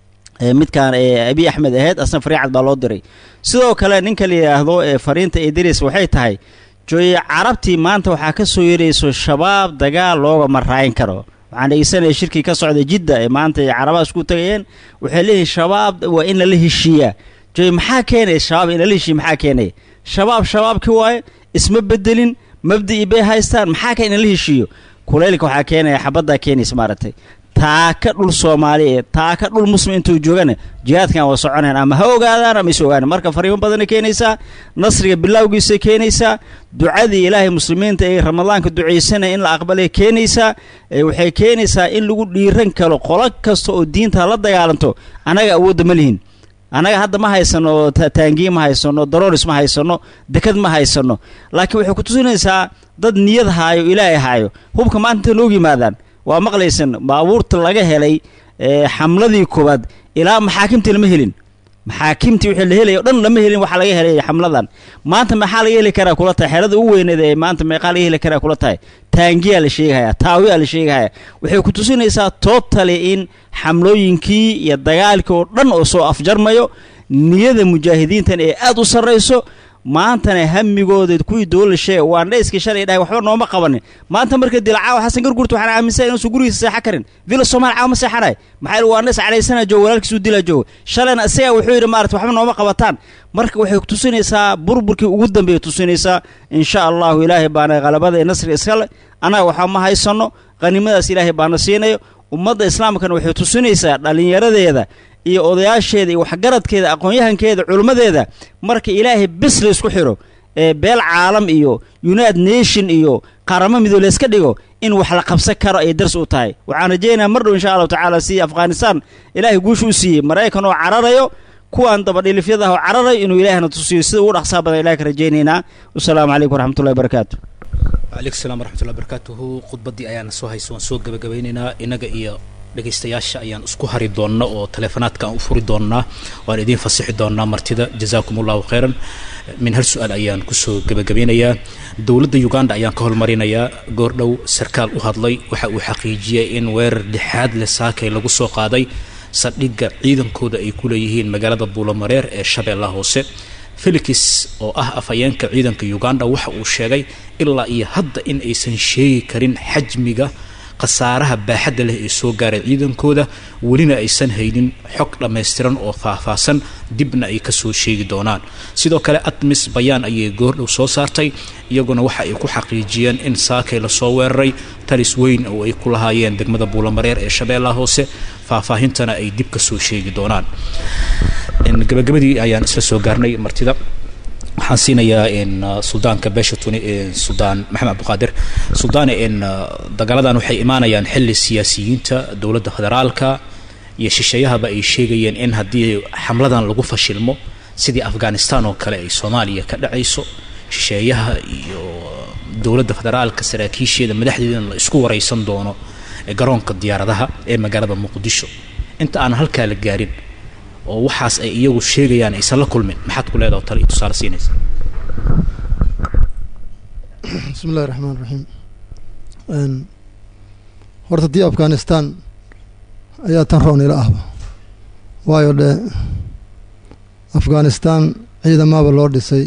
midkaan abiy axmed ahayd asna fariicad baa loo diray sidoo kale ninka la yidhaahdo fariinta idris waxay tahay jooye carabtii maanta waxaa ka soo yeerayso shabaab dagaal looga maraayin karo waxaan dhegeysanaya shirkii ka socda jidda ee maanta ay carabaha isku tagayeen waxay leeyihin shabaab waa in lala heshiiyaa jooye maxaa keenaya shabaab in lala heshiiya maxaa keenaya shabaab shabaabkii waaye isma bedelin mabdii bay haystaan maxaa keen in lala heshiiyo kulaylka waxaa keenaya xabaddaa keenaysa maaragtay taaka dhul soomaaliyeed taaka dhul muslim intuu joogana jihaadkan waa soconeen ama ha ogaadaan ama is ogaana marka fariimo badanay keenaysaa nasriga bilowgiisay keenaysaa ducadii ilaahay muslimiinta ee ramadaanka ducaysanaya in la aqbalay keenaysaa waxay keenaysaa in lagu dhiiran karo qolo kasta oo diinta la dagaalanto annaga awoodda ma lihin annaga hadda ma haysano taangiye ma haysano darooris ma haysano dekad ma haysano laakiin waxay ku tusinaysaa dad niyad haayo ilaahay haayo hubka maanta intay noogu yimaadaan waa maqlaysan baabuurta laga helay xamladii koowaad ilaa maxaakimtii lama helin maxaakimtii wixii la helaya o dhan lama helin waxaa laga helay xamladan maanta maxaa laga heli karaa kula tahay xeelada ugu weyneed ee maanta meeqaa laga heli karaa kula tahay taangiyaa la sheegahaya taawiyaa la sheegahaya waxay ku tusinaysaa tootali in xamlooyinkii iyo dagaalkii oo dhan oo soo afjarmayo niyada mujaahidiintan ee aada u sarrayso maantana hamigooda kuwii dowla sheega waa dhayskii shalay dhahay waxba nooma qabanin maanta marka dilacaawa xasan gargurta waxaan aaminsan inuusan gurigiisa seexan karin villa soomaali caawa ma seexanay maxaa waa dhays calaysana jooga walaalkiisuu dila jooga shalayna isagaa wuxuu yidhi maarata waxba nooma qabataan marka waxay tusinaysaa burburkii ugu dambeeyay tusinaysaa insha allahu ilaahay baana qalabada ee nasriga iskale annaga waxba ma haysano qhanimadaas ilaahay baana siinayo ummadda islaamkana waxay tusinaysaa dhallinyaradeeda iyo odayaasheeda iyo waxgaradkeeda aqoon-yahankeeda culimmadeeda marka ilaahay bes la isku xidho ee beel caalam iyo united nation iyo qaaramo midoo layska dhigo in wax la qabsan karo ay dars u tahay waxaan rajaynayaa mar dhow insha allahu tacaala sidii afghanistan ilaahay guusha u siiyey maraykan oo cararayo kuwaan dabadhilifyadaah oo cararayo inuu ilaahna tusiyo sida ugu dhaqsaa badan ilahay ka rajaynaynaa wasalaamu calaykum waraxmatullahi barakaatu waaleykum salam waraxmatullahi barakaatuhu khudbaddii ayaana soo haysa waan soo gabagabaynaynaa innaga iyo dhegaystayaasha ayaan isku hari doonna oo taleefonaadka aan u furi doonnaa waan idiin fasixi doonnaa martida jazaakum allahu khayran min hal su-aal ayaan kusoo gebagabeynayaa dowladda uganda ayaan ka hormarinayaa goordhow sarkaal u hadlay waxa uu xaqiijiyey in weerar dhexaad le saakay lagu soo qaaday saldhigga ciidankooda ay ku leeyihiin magaalada buulamareer ee shabeellaha hoose felix oo ah afhayeenka ciidanka uganda waxa uu sheegay ilaa iyo hadda in aysan sheegi karin xajmiga khasaaraha baaxadda leh ee soo gaaray ciidankooda welina aysan haynin xog dhammaystiran oo faahfaahsan dibna ay kasoo sheegi doonaan sidoo kale admis bayaan ayay goordhow soo saartay iyaguna waxa ay ku xaqiijiyeen in saakay lasoo weeraray talis weyn oo ay ku lahaayeen degmada buulamareer ee shabeellaha hoose faahfaahintana ay dib kasoo sheegi doonaan gabagabadii ayaan isla soo gaarnay martida waxaan siinayaa in suldaanka beesha tuni suldaan maxamed cabdiqaadir suldaane in dagaaladan waxay imaanayaan xilli siyaasiyiinta dowladda federaalka iyo shisheeyahaba ay sheegayeen in haddii xamladan lagu fashilmo sidii afghanistan oo kale ay soomaaliya ka dhacayso shisheeyaha iyo dowladda federaalka saraakiisheeda madaxdeedana la isku waraysan doono garoonka diyaaradaha ee magaalada muqdisho inta aan halkaa la gaarin oo waxaas ay iyagu sheegayaan aysan la kulmin maxaad ku leedaha tale iyo tusaale siinaysa bismi illahi raxmaan raxiim horta dii afghanistan ayaa tan roon ila ahba waayo dhe afghanistan ciidamaaba loo dhisay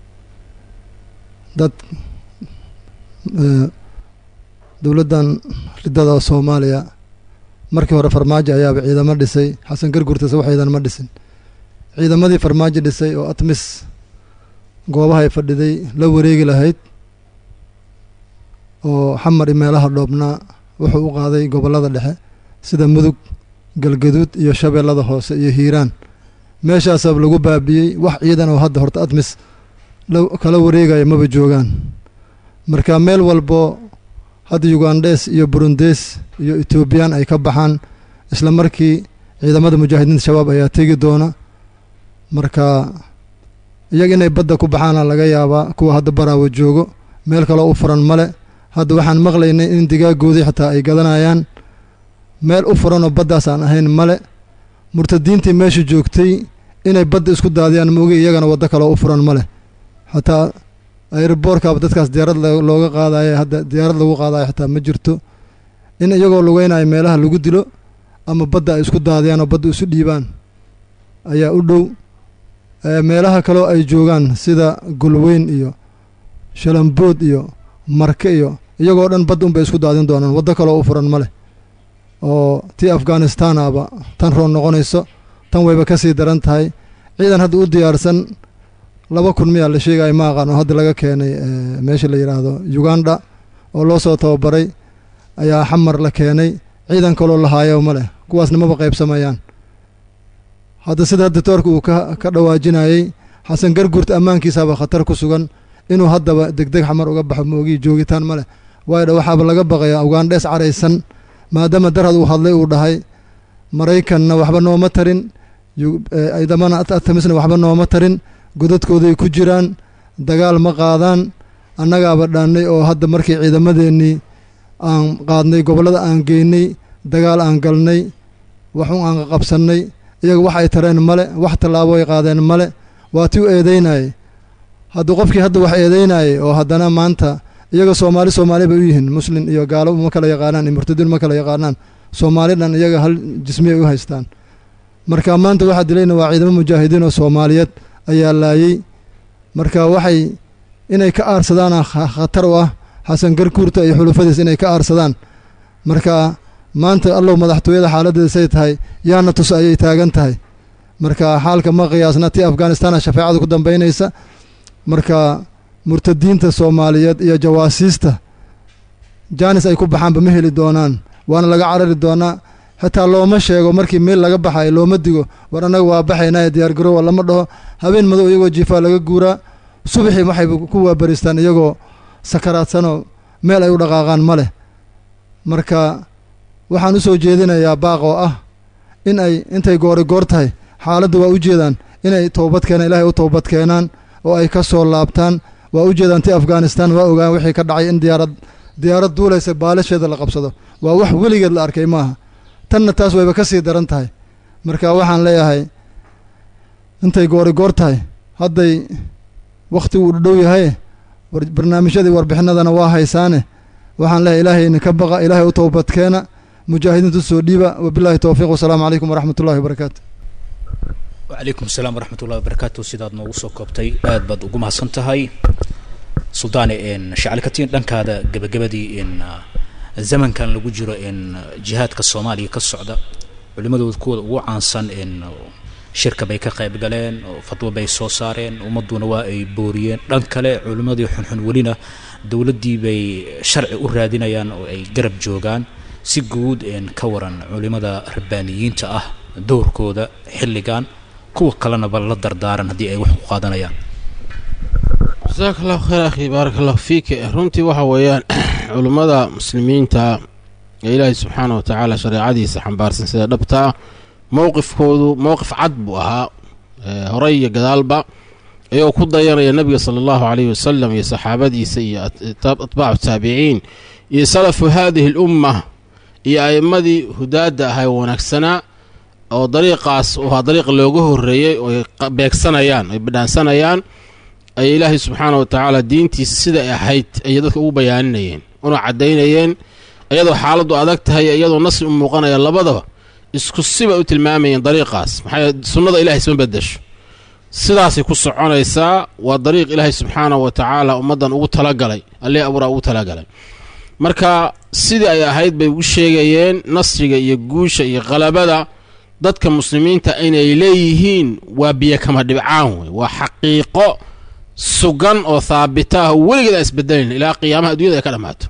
dad dowladdan ridada soomaaliya markii hore farmaajo ayaaba ciidamo dhisay xasan gargurtase wax ciidan ma dhisin ciidamadii farmaajo dhisay oo atmis goobahay fadhiday la wareegi lahayd oo xamar i meelaha dhoobnaa wuxuu u qaaday gobollada dhexe sida mudug galgaduud iyo shabeellada hoose iyo hiiraan meeshaasaab lagu baabiyey wax ciidan oo hadda horta atmis kala wareegaya maba joogaan marka meel walbo hadda ugandhes iyo burundes iyo etoobiyaan ay ka baxaan isla markii ciidamada mujaahidiinta shabaab ayaa tegi doona marka iyaga inay badda ku baxaana laga yaabaa kuwa hadda baraawo joogo meel kaloo u furan male hadda waxaan maqlaynay in digaagoodii xataa ay gadanayaan meel u furanoo baddaas aan ahayn male murtadiintii meesha joogtay inay badda isku daadiyaan moogi iyagana waddo kaloo u furan ma leh xataa airboorkaaba dadkaas diyaarad looga qaadayo hadda diyaarad lagu qaadayo xataa ma jirto in iyagoo lugeynayo meelaha lagu dilo ama badda ay isku daadiyaan oo badda isu dhiibaan ayaa u dhow meelaha kaloo ay joogaan sida gulweyn iyo shalambood iyo marke iyo iyagoo dhan badda unbay isku daadin doonaan waddo kaloo u furan ma leh oo tii afghanistan aba tan roon noqonayso tan wayba ka sii daran tahay ciidan hadda u diyaarsan laba kun miyaa la sheegaya ma aqaan oo hadda laga keenay meesha la yidhaahdo uganda oo loo soo tababaray ayaa xamar la keenay ciidan kaloo lahaayo ma leh kuwaasna maba qaybsamayaan hadda sida dictoorka uu ka ka dhawaajinayey xasan garguurta ammaankiisaaba khatar ku sugan inuu haddaba degdeg xamar uga baxo maogii joogitaan ma leh waayo dha waxaaba laga baqayaa ugandhees caraysan maadaama darhad uu hadlay uu dhahay maraykanna waxba nooma tarin ciidamana atamisna waxba nooma tarin godadkooday ku jiraan dagaal ma qaadaan annagaaba dhaannay oo hadda markii ciidamadeennii aan qaadnay gobollada aan geynay dagaal aan galnay waxun aan qabsannay iyaga wax ay tareen male wax tallaabo ay qaadeen male waa ti u eedeynayay hadduu qofkii hadda wax eedeynayay oo haddana maanta iyaga soomaali soomaali bay u yihiin muslin iyo gaalo ma kala yaqaanaan iyo murtadiin ma kala yaqaanaan soomaali dhan iyaga hal jismiyay u haystaan marka maanta waxaa dilayna waa ciidamo mujaahidiin oo soomaaliyeed ayaa laayey marka waxay inay ka aarsadaan khatar u ah xasan garkuurta iyo xulufadiis inay ka aarsadaan marka maanta allow madaxtooyada xaaladdeeda say tahay yaana tus ayay taagan tahay marka xaalka ma qiyaasna tii afghanistana shafeecada ku dambaynaysa marka murtadiinta soomaaliyeed iyo jawaasiista jaanis ay ku baxaanba ma heli doonaan waana laga carari doonaa xitaa looma sheego markii meel laga baxayo looma digo war annaga waa baxaynaa diyaargaroowa lama dhaho habeen madow iyagoo jiifaa laga guuraa subaxii waxay ku waabaristaan iyagoo sakaraadsanoo meel ay u dhaqaaqaan ma leh marka waxaan u soo jeedinayaa baaq oo ah in ay intay goori goor tahay xaaladda waa u jeedaan inay toobad keenaan ilaahay u toobad keenaan oo ay ka soo laabtaan waa u jeedaan ti afghanistan waa ogaan wixii ka dhacay in diyaarad diyaarad duulaysa baalasheeda la qabsado waa wax weligeed la arkay maaha tanna taas wayba ka sii daran tahay marka waxaan leeyahay intay goori goor tahay hadday wakhti uu dhow yahay barnaamijyadii warbixinadana waa haysaane waxaan leeyahay ilaahayna ka baqa ilaahay u toobadkeena mujaahidiintu soo dhiiba wabillahi towfiiq wasalaamu calaykum waraxmat ullahi wabarakaatu wacalaykum asalaam waraxmat ullahi wabarakaatu sidaad noogu soo koobtay aad baad ugu mahadsan tahay suldaane shacalkatiin dhankaada gebagabadii in zamankan lagu jiro in jihaadka soomaaliya ka socda culimadooda kuwooda ugu caansan in shirka bay ka qayb galeen oo fatwo bay soo saareen ummadduna waa ay booriyeen dhan kale culimmadii xunxun welina dowladdii bay sharci u raadinayaan oo ay garab joogaan si guud in ka waran culimada rabbaaniyiinta ah dowrkooda xilligan kuwa kalena ba la dardaaran haddii ay wax ku qaadanayaan jasaaka allahu khayr akhi baarak allahu fiik runtii waxa weeyaan culummada muslimiinta ee ilaahay subxaana wa tacaala shareecadiisa xambaarsan sida dhabta ah mowqifkoodu mowqif cad buu ahaa horey iyo gadaalba iyagoo ku dayanaya nebiga sala allahu caleyhi wasalam iyo saxaabadiisa iyo atbaacu taabiciin iyo salafu haadihi alumma iyo a'immadii hudaadda ahay wanaagsanaa oo dariiqaas u ahaa dariiq looga horreeyey oo ay beegsanayaan ay badhaansanayaan ay ilaahay subxaana wa tacaala diintiisa sida ay ahayd ayay dadka ugu bayaaninayeen una caddaynayeen iyadoo xaaladdu adag tahay iyadoo nasri u muuqanaya labadaba isku sibay u tilmaamayeen dariiqaas maxaa sunnada ilahay isma bedesho sidaasay ku soconaysaa waa dariiq ilaahay subxaana wa tacaala ummaddan ugu talagalay allee abuuraa ugu talagalay marka sidii ay ahayd bay ugu sheegayeen nasriga iyo guusha iyo qalabada dadka muslimiinta inay leeyihiin waa biyo kama dhibcaan wey waa xaqiiqo sugan oo haabita ah oo weligeed aan isbedelayn ilaa qiyaamaha addunyada ay ka dhammaato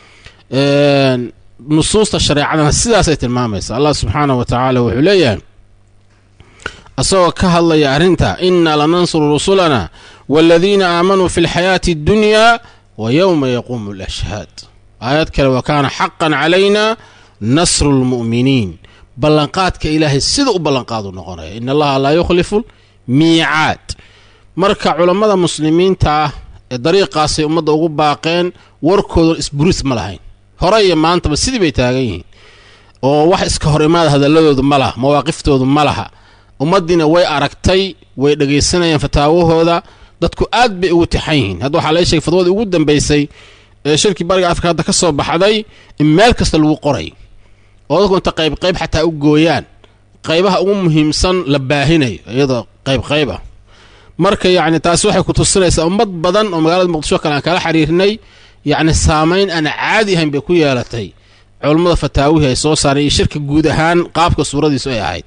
nusuusta shareecadana sidaasay tilmaamaysa allah subxaanah wa tacaala wuxuu leeyahay asagoo ka hadlaya arrinta inna lanansuru rusulana waaladiina aamanuu fi lxayaati addunyaa wa yowma yaquumu alashhaad aayad kale wa kaana xaqan calayna nasru lmu'miniin ballanqaadka ilaahay sida u ballanqaadu noqonaya in allaha laa yukhlifu miicaad marka culammada muslimiinta ah ee dariiqaasay ummadda ugu baaqeen warkoodan isburis ma lahayn hore iyo maantaba sidii bay taagan yihiin oo wax iska hor imaada hadalladoodu ma laha mawaaqiftoodu ma laha ummaddiina way aragtay way dhegaysanayaan fataawahooda dadku aad bay ugu tixan yihiin hadda waxaa laga sheegay fadwadii ugu dambaysay ee shirkii bariga afrika hadda ka soo baxday in meel kasta lagu qoray oo dadku inta qayb qayb xataa u gooyaan qaybaha ugu muhiimsan la baahinayo iyadoo qayb qayb ah marka yacni taasi waxay ku tusinaysaa ummad badan oo magaalada muqdisho kale aan kala xiriirnay yacni saamayn aan caadi ahayn bay ku yeelatay culummada fataawihii ay soo saareen iyo shirka guud ahaan qaabka suuradiisu ay ahayd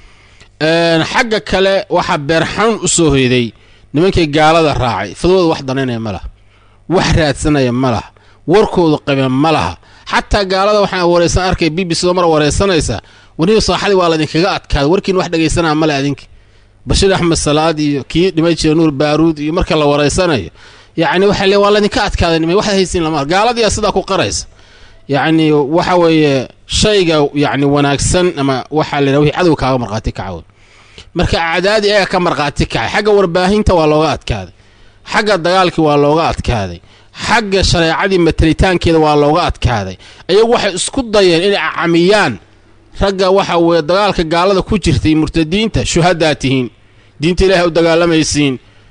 xagga kale waxaa beerxanuun u soo hoyday nimankii gaalada raacay fadwada wax danaynaya ma laha wax raadsanaya ma laha warkoodu qabe ma laha xataa gaalada waxaan wareysan arkay b b c doo mar wareysanaysa waniba saaxadii waa laydinkaga adkaada warkiin wax dhegaysanaa male adinka bashiir axmed salaad iyo kii dhimay jira nuur baaruud iyo marka la wareysanayo yacni waxay le waa laydinka adkaaday nima waxaad haysiin lama gaaladiyaa sidaa ku qaraysa yacni waxa weeye shayga yacni wanaagsan ama waxaa la yidhaha wixii cadow kaaga markhaati kacaw marka acdaadi ayaga ka markhaati kacay xagga warbaahinta waa looga adkaaday xagga dagaalkii waa looga adkaaday xagga shareecadii matalitaankeeda waa looga adkaaday ayagu waxay isku dayeen inay acamiyaan ragga waxa weeye dagaalka gaalada ku jirtay murtadiinta shuhadaa tihiin diinta ilaahay u dagaalamaysiin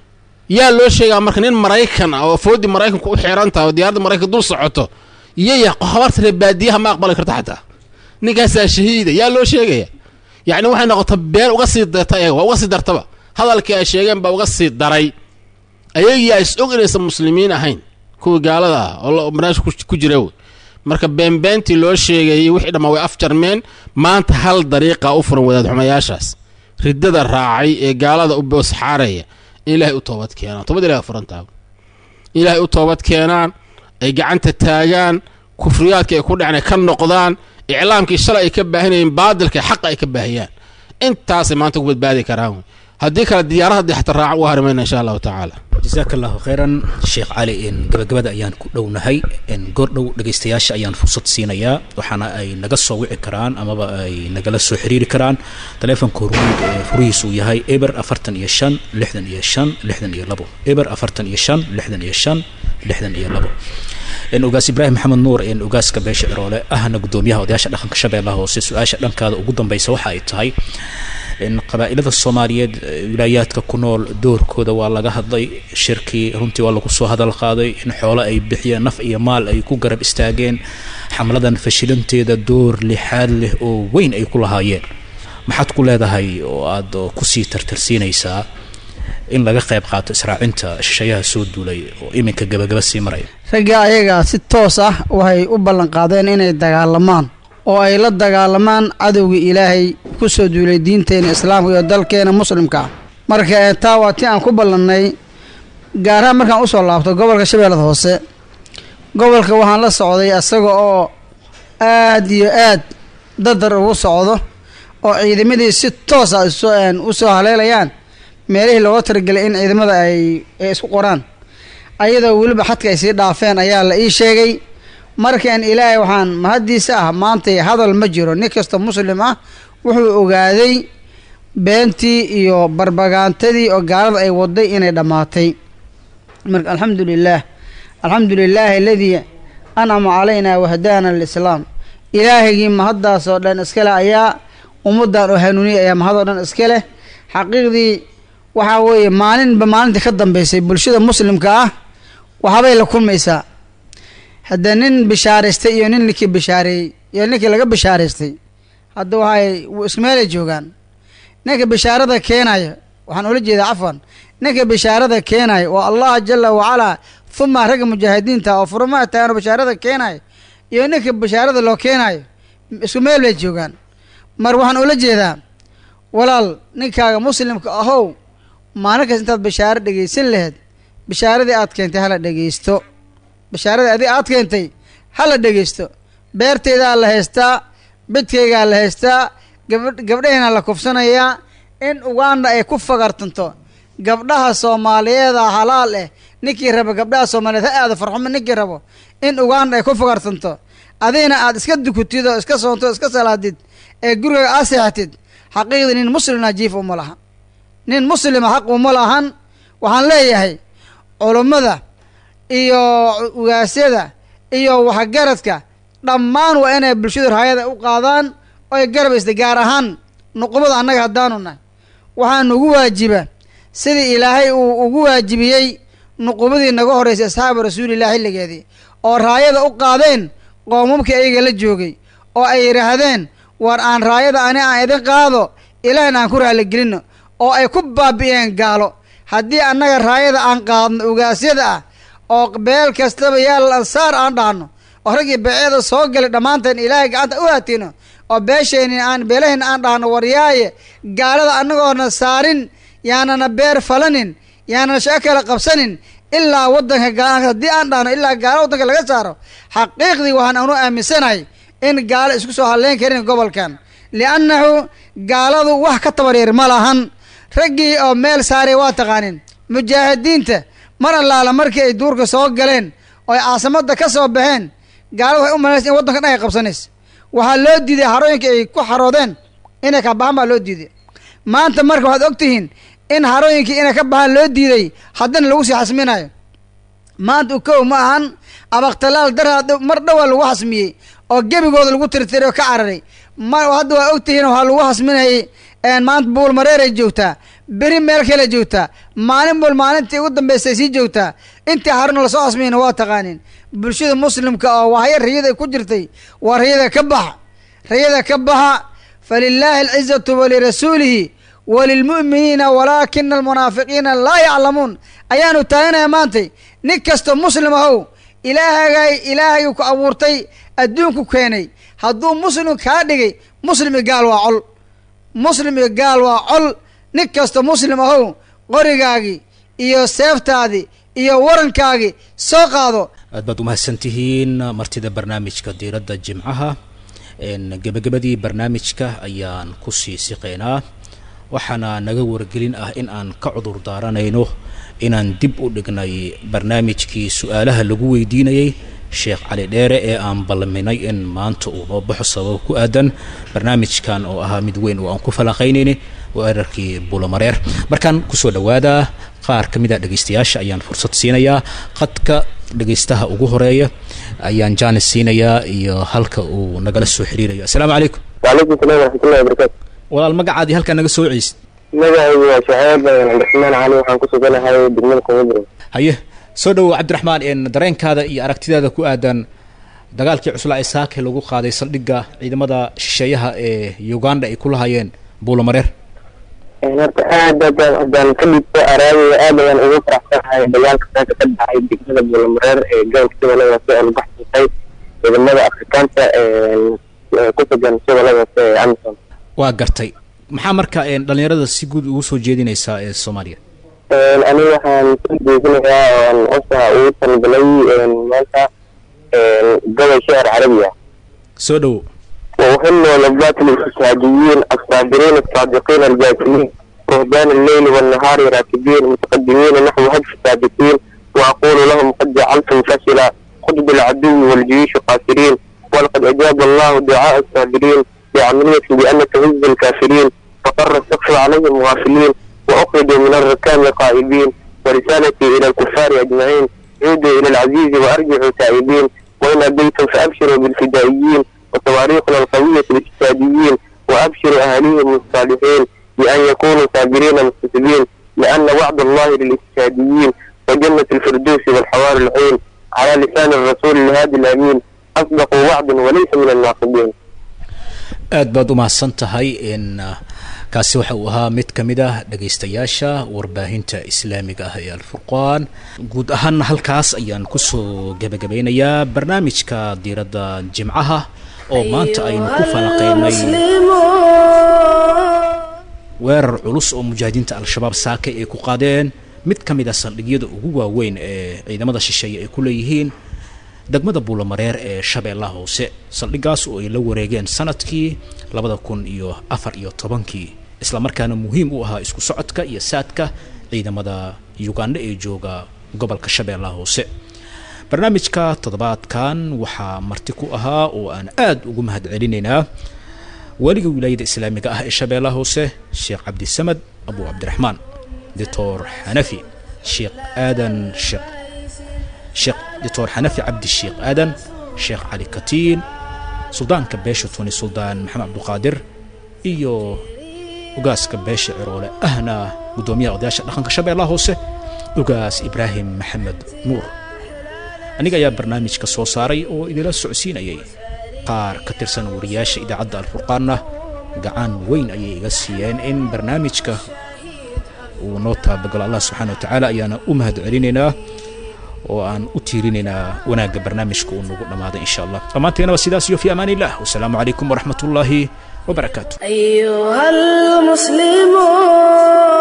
yaa loo sheegaa marka nin maraykan ah oo foodii maraykanku u xiran tahay oo diyaaradda maraykanka dul socoto iyaya habarta reer baadiyaha ma aqbali karta xataa ninkaasaa shahiida yaa loo sheegaya yacni waxay noqota been uga sii darta ayaga waa uga sii dartaba hadalkii ay sheegeen baa uga sii daray ayagiyaa is og inaysan muslimiin ahayn kuwii gaalada ah oo barnaamijka ku jira wey marka beenbeentii loo sheegayay wixii dhammaa way afjarmeen maanta hal dariiqa u furan wadaad xumayaashaas riddada raacay ee gaalada u boosxaaraya in ilaahay u toobad keenaan toobad ilahay furantaa in ilaahay u toobad keenaan ay gacanta taagaan kufriyaadka ay ku dhaceen ay ka noqdaan iclaamkii shalay ay ka baahinayeen baadilka xaqa ay ka baahiyaan intaasay maanta ku badbaadi karaan wey haddii kale diyaarada haddii xataa raacan uga harimayna insha allahu tacaala jasaaka allahu khayran sheekh cali gabagabada ayaan ku dhownahay goordhow dhegaystayaasha ayaan fursad siinayaa waxaana ay naga soo wici karaan amaba ay nagala soo xiriiri karaan taleefonka hormuud ee furihiis uu yahay eber afartan iyo shan lixdan iyo shan lixdan iyo labo eber afartan iyo shan lixdan iyo shan lixdan iyo labo ogaas ibraahim maxamed nuur ogaaska beesha ciroole ahna gudoomiyaha odayaasha dhaqanka shabeellaha hoose su-aasha dhankaada ugu dambeysa waxa ay tahay qabaa'ilada soomaaliyeed wilaayaadka ku nool doorkooda waa laga hadlay shirkii runtii waa lagu soo hadal qaaday in xoolo ay bixiyeen naf iyo maal ay ku garab istaageen xamladan fashilanteeda door lixaad leh oo weyn ay ku lahaayeen maxaad ku leedahay oo aada kusii tartarsiinaysaa in laga qayb qaato israacinta shishayaha soo duulay oo iminka gabagaba sii maraya ragga ayaga si toos ah waxay u ballan qaadeen inay dagaalamaan oo ay la dagaalamaan cadowga ilaahay ku soo duulay diinteena islaamka iyo dalkeena muslimka ah marka taa waa ti aan ku ballannay gaarahaan markaan usoo laabto gobolka shabeellada hoose gobolka waxaan la socday asaga oo aad iyo aad dadar ugu socdo oo ciidamadii si toos ah u soo haleelayaan meelihii looga talagelay in ciidamada ay ay isku qoraan ayadoo weliba xadka ay sii dhaafeen ayaa la ii sheegay markaan ilaahay waxaan mahaddiisa ah maantay hadal ma jiro nin kasta muslim ah wuxuu ogaaday beentii iyo barbagaantadii oo gaalada ay waday inay dhammaatay marka alxamdu lilaah alxamdu lilaahi aladii ancama calaynaa wahdaana alislaam ilaahigii mahaddaas oo dhan iska leh ayaa ummaddan oo hanuuniyay ayaa mahad oo dhan iska leh xaqiiqdii waxaa weeye maalinba maalintii ka dambeysay bulshada muslimka ah waxbay la kulmaysaa hadda nin bishaaraystay iyo nin ninkii bishaareeyey iyo ninkii laga bishaaraystay hadda waxay ismeelay joogaan ninka bishaarada keenaya waxaan ula jeedaa cafwan ninka bishaarada keenaya waa allah jala wacalaa huma ragga mujaahidiinta oo furmaha taagano bishaarada keenaya iyo ninka bishaarada loo keenayo isku meel bay joogaan mar waxaan ula jeedaa walaal ninkaaga muslimka ahow maalin kas intaad bishaaro dhegaysan laheyd bishaaradii aad keentay hala dhegaysto bishaaradii adig aad keentay hala dhegaysto beerteydaa la haystaa bidkaygaa la haystaa gab gabdhahayna la kufsanayaa in uganda ay ku fagartanto gabdhaha soomaaliyeeda halaal eh ninkii rabo gabdhaha soomaaliyeed ha aado farxumo ninkii rabo in uganda ay ku fagartanto adigna aad iska dukutid oo iska soonto o iska salaadid ee guriga aad seexatid xaqiiqdii nin muslimna jiif uma laha nin muslima xaq uma lahan waxaan leeyahay culummada iyo ugaasyada iyo waxgaradka dhammaan waa inay bulshadu raayada u qaadaan oy garabaysta gaar ahaan nuqubada annaga haddaanu nahay waxaa nugu waajiba sidii ilaahay uu ugu waajibiyey nuqubadii naga horreysay asxaabu rasuulilah xilligeedii oo raayada u qaadeen qoomamkii ayaga la joogay oo ay yidhaahdeen war aan raayada ani aan idin qaado ilaahna aan ku raaligelinno oo ay ku baabi'een gaalo haddii annaga raayada aan qaadno ugaasyada ah oo beel kastaba yaal ansaar aan dhahno oo raggii beeceeda soo galay dhammaanteen ilaahay gacanta u haatino oo beeshayni aan beelahayna aan dhahno waryaaye gaalada annagoona saarin yaanana beer falanin yaanana shaqo kale qabsanin ilaa waddanka gaala haddii aan dhahno ilaa gaalo waddanka laga saaro xaqiiqdii waxaan anu aaminsanahay in gaalo isku soo hadleyn karin gobolkan liannahu gaaladu wax ka tabaryar ma lahan raggii oo meel saaray waa taqaanin mujaahidiinta mar allaala markii ay duurka soo galeen oo ay caasimada ka soo baxeen gaalada waxay u malaysa in waddanka dhan ay qabsanaysa waxaa loo diiday harooyinka ay ku xaroodeen inay ka baxaan baa loo diiday maanta marka waxaad ogtihiin in harooyinkii inay ka baxaan loo diiday haddana lagu sii xasminayo maanta ukow ma ahan abakhtalaal daraa mar dhowaa lagu xasmiyey oo gebigooda lagu tirtiray oo ka cararay ma hadda waa ogtihiin waxaa lagu xasminayay maanta buul mareeray joogtaa beri meel kale joogtaa maalin bul maalintii ugu dambaysay sii joogtaa intii haruna lasoo xasmiyeyna waa taqaanin bulshada muslimka oo waxya rayada ku jirtay waa rayada ka baxa rayada ka baxa falilaahi alcizatu walirasuulihi walilmu'miniina walaakina almunaafiqiina laa yaclamuun ayaanu taaganaya maantay nin kasta muslim ahow ilaahagay ilaahaygu ku abuurtay adduunku keenay hadduu muslim kaa dhigay muslim iyo gaal waa col muslim iyo gaal waa col nin kasta muslim ahow qorigaagii iyo seeftaadii iyo warankaagii soo qaado aad baad umahadsan tihiin martida barnaamijka diiradda jimcaha gebagabadii barnaamijka ayaan kusii siqeynaa waxaana naga wargelin ah in aan ka cudur daaranayno inaan dib u dhignay barnaamijkii su-aalaha lagu weydiinayay sheekh cali dheere ee aan ballaminay in maanta uu noo baxo sabab ku aadan barnaamijkan oo ahaa mid weyn oo aan ku falanqaynayni weerarkii bulamareer markaan kusoo dhawaada qaar ka mid a dhegeystayaasha ayaan fursad siinayaa qadka dhegeystaha ugu horeeya ayaan jaanis siinayaa iyo halka uu nagala soo xiriirayo assalaamu calaykum waalaikum salam waraxmatullahi wabarakatu walaal magacaadii halkaa naga soo ceysid magacaygu waa shaceeb cabdiraxmaan cali waxaan ku suganahay degmada kumudro haye soo dhowow cabdiraxmaan n dareenkaada iyo aragtidaada ku aadan dagaalkii cuslaa ee saake lagu qaaday saldhigga ciidamada shisheeyaha ee uganda ay ku lahaayeen buulamareer horta aad aad haddaan ka dhigto araadaya aad ayaan ugu faraxsanahay dagaalka saaka ka dhacay degmada buulamareer ee gobolka shabeelladaasi oo lagu xasuustay ciidamada afrikaanta ku sugan shabeelladaasi ee amison waa gartay maxaa marka dhalinyarada si guud ugu soo jeedinaysaa ee soomaaliya aniga waxaan soo jeedinayaa oon osa ugu talgalay maanta gobol shicir carabiya soo dhowo وأهل لذات الاستشهاديين الصابرين الصادقين الجاسمين رهبان الليل والنهار راكبين متقدمين نحو هدف السابقين وأقول لهم قد جعلتم فشلا خطب العدو والجيوش قاسرين ولقد أجاب الله دعاء الصابرين بعملية بأن تهز الكافرين فقر السقف عليهم غافلين وأخرجوا من الركام قائبين ورسالتي إلى الكفار أجمعين عودوا إلى العزيز وأرجعوا تائبين وإن أبيتم فأبشروا بالفدائيين وتواريخنا القوية الاجتهاديين وأبشروا أهاليهم الصالحين بأن يكونوا صابرين مستسلمين لأن وعد الله للاجتهاديين وجنة الفردوس والحوار العين على لسان الرسول الهادي الأمين أصدق وعد وليس من الناقضين aad baad umahadsan tahay in kaasi waxa uu ahaa mid ka mid ah dhegaystayaasha warbaahinta islaamiga ah ee alfurqaan guud ahaana halkaas ayaan kusoo gebagabeynayaa barnaamijka diiradda jimcaha oo maanta aynu ku falanqeynay weerar culus oo mujaahidiinta al-shabaab saake ay ku qaadeen mid ka mid a saldhigyada ugu waaweyn ee ciidamada shisheeye ay ku leeyihiin degmada buulamareer ee shabeellaha hoose saldhigaas oo ay la wareegeen sanadkii labada kun iyo afar iyo tobankii islamarkaana muhiim u ahaa isku socodka iyo saadka ciidamada uganda ee jooga gobolka shabeellaha hoose barnaamijka toddobaadkan waxaa marti ku ahaa oo aan aada ugu mahad celinaynaa weliga wilaayada islaamiga ah ee shabeellaha hoose sheekh cabdisamad abu cabdiraxmaan doctor xanafi sheekh aadan sheekh sheekh doctor xanafi cabdi sheekh aadan sheekh cali katiin suldaanka beesha tuni suldaan maxamed cabduqaadir iyo ugaaska beesha ciroole ahna guddoomiyaha odayaasha dhaqanka shabeellaha hoose ugaas ibraahim maxamed nuur aniga ayaa barnaamijka soo saaray oo idila socodsiinayay qaar ka tirsan wariyaasha idaacadda alfurqaanna gacan weyn ayay iga siiyeen in barnaamijka uu noo taabagalo allah subxaana wa tacaala ayaana u mahad celinaynaa oo aan u tiirinaynaa wanaagga barnaamijka uu nagu dhammaaday insha allah dhammaanteena waa sidaas iyo fi amaan illah wasalaamu calaykum waraxmat ullaahi wabarakaatu أيها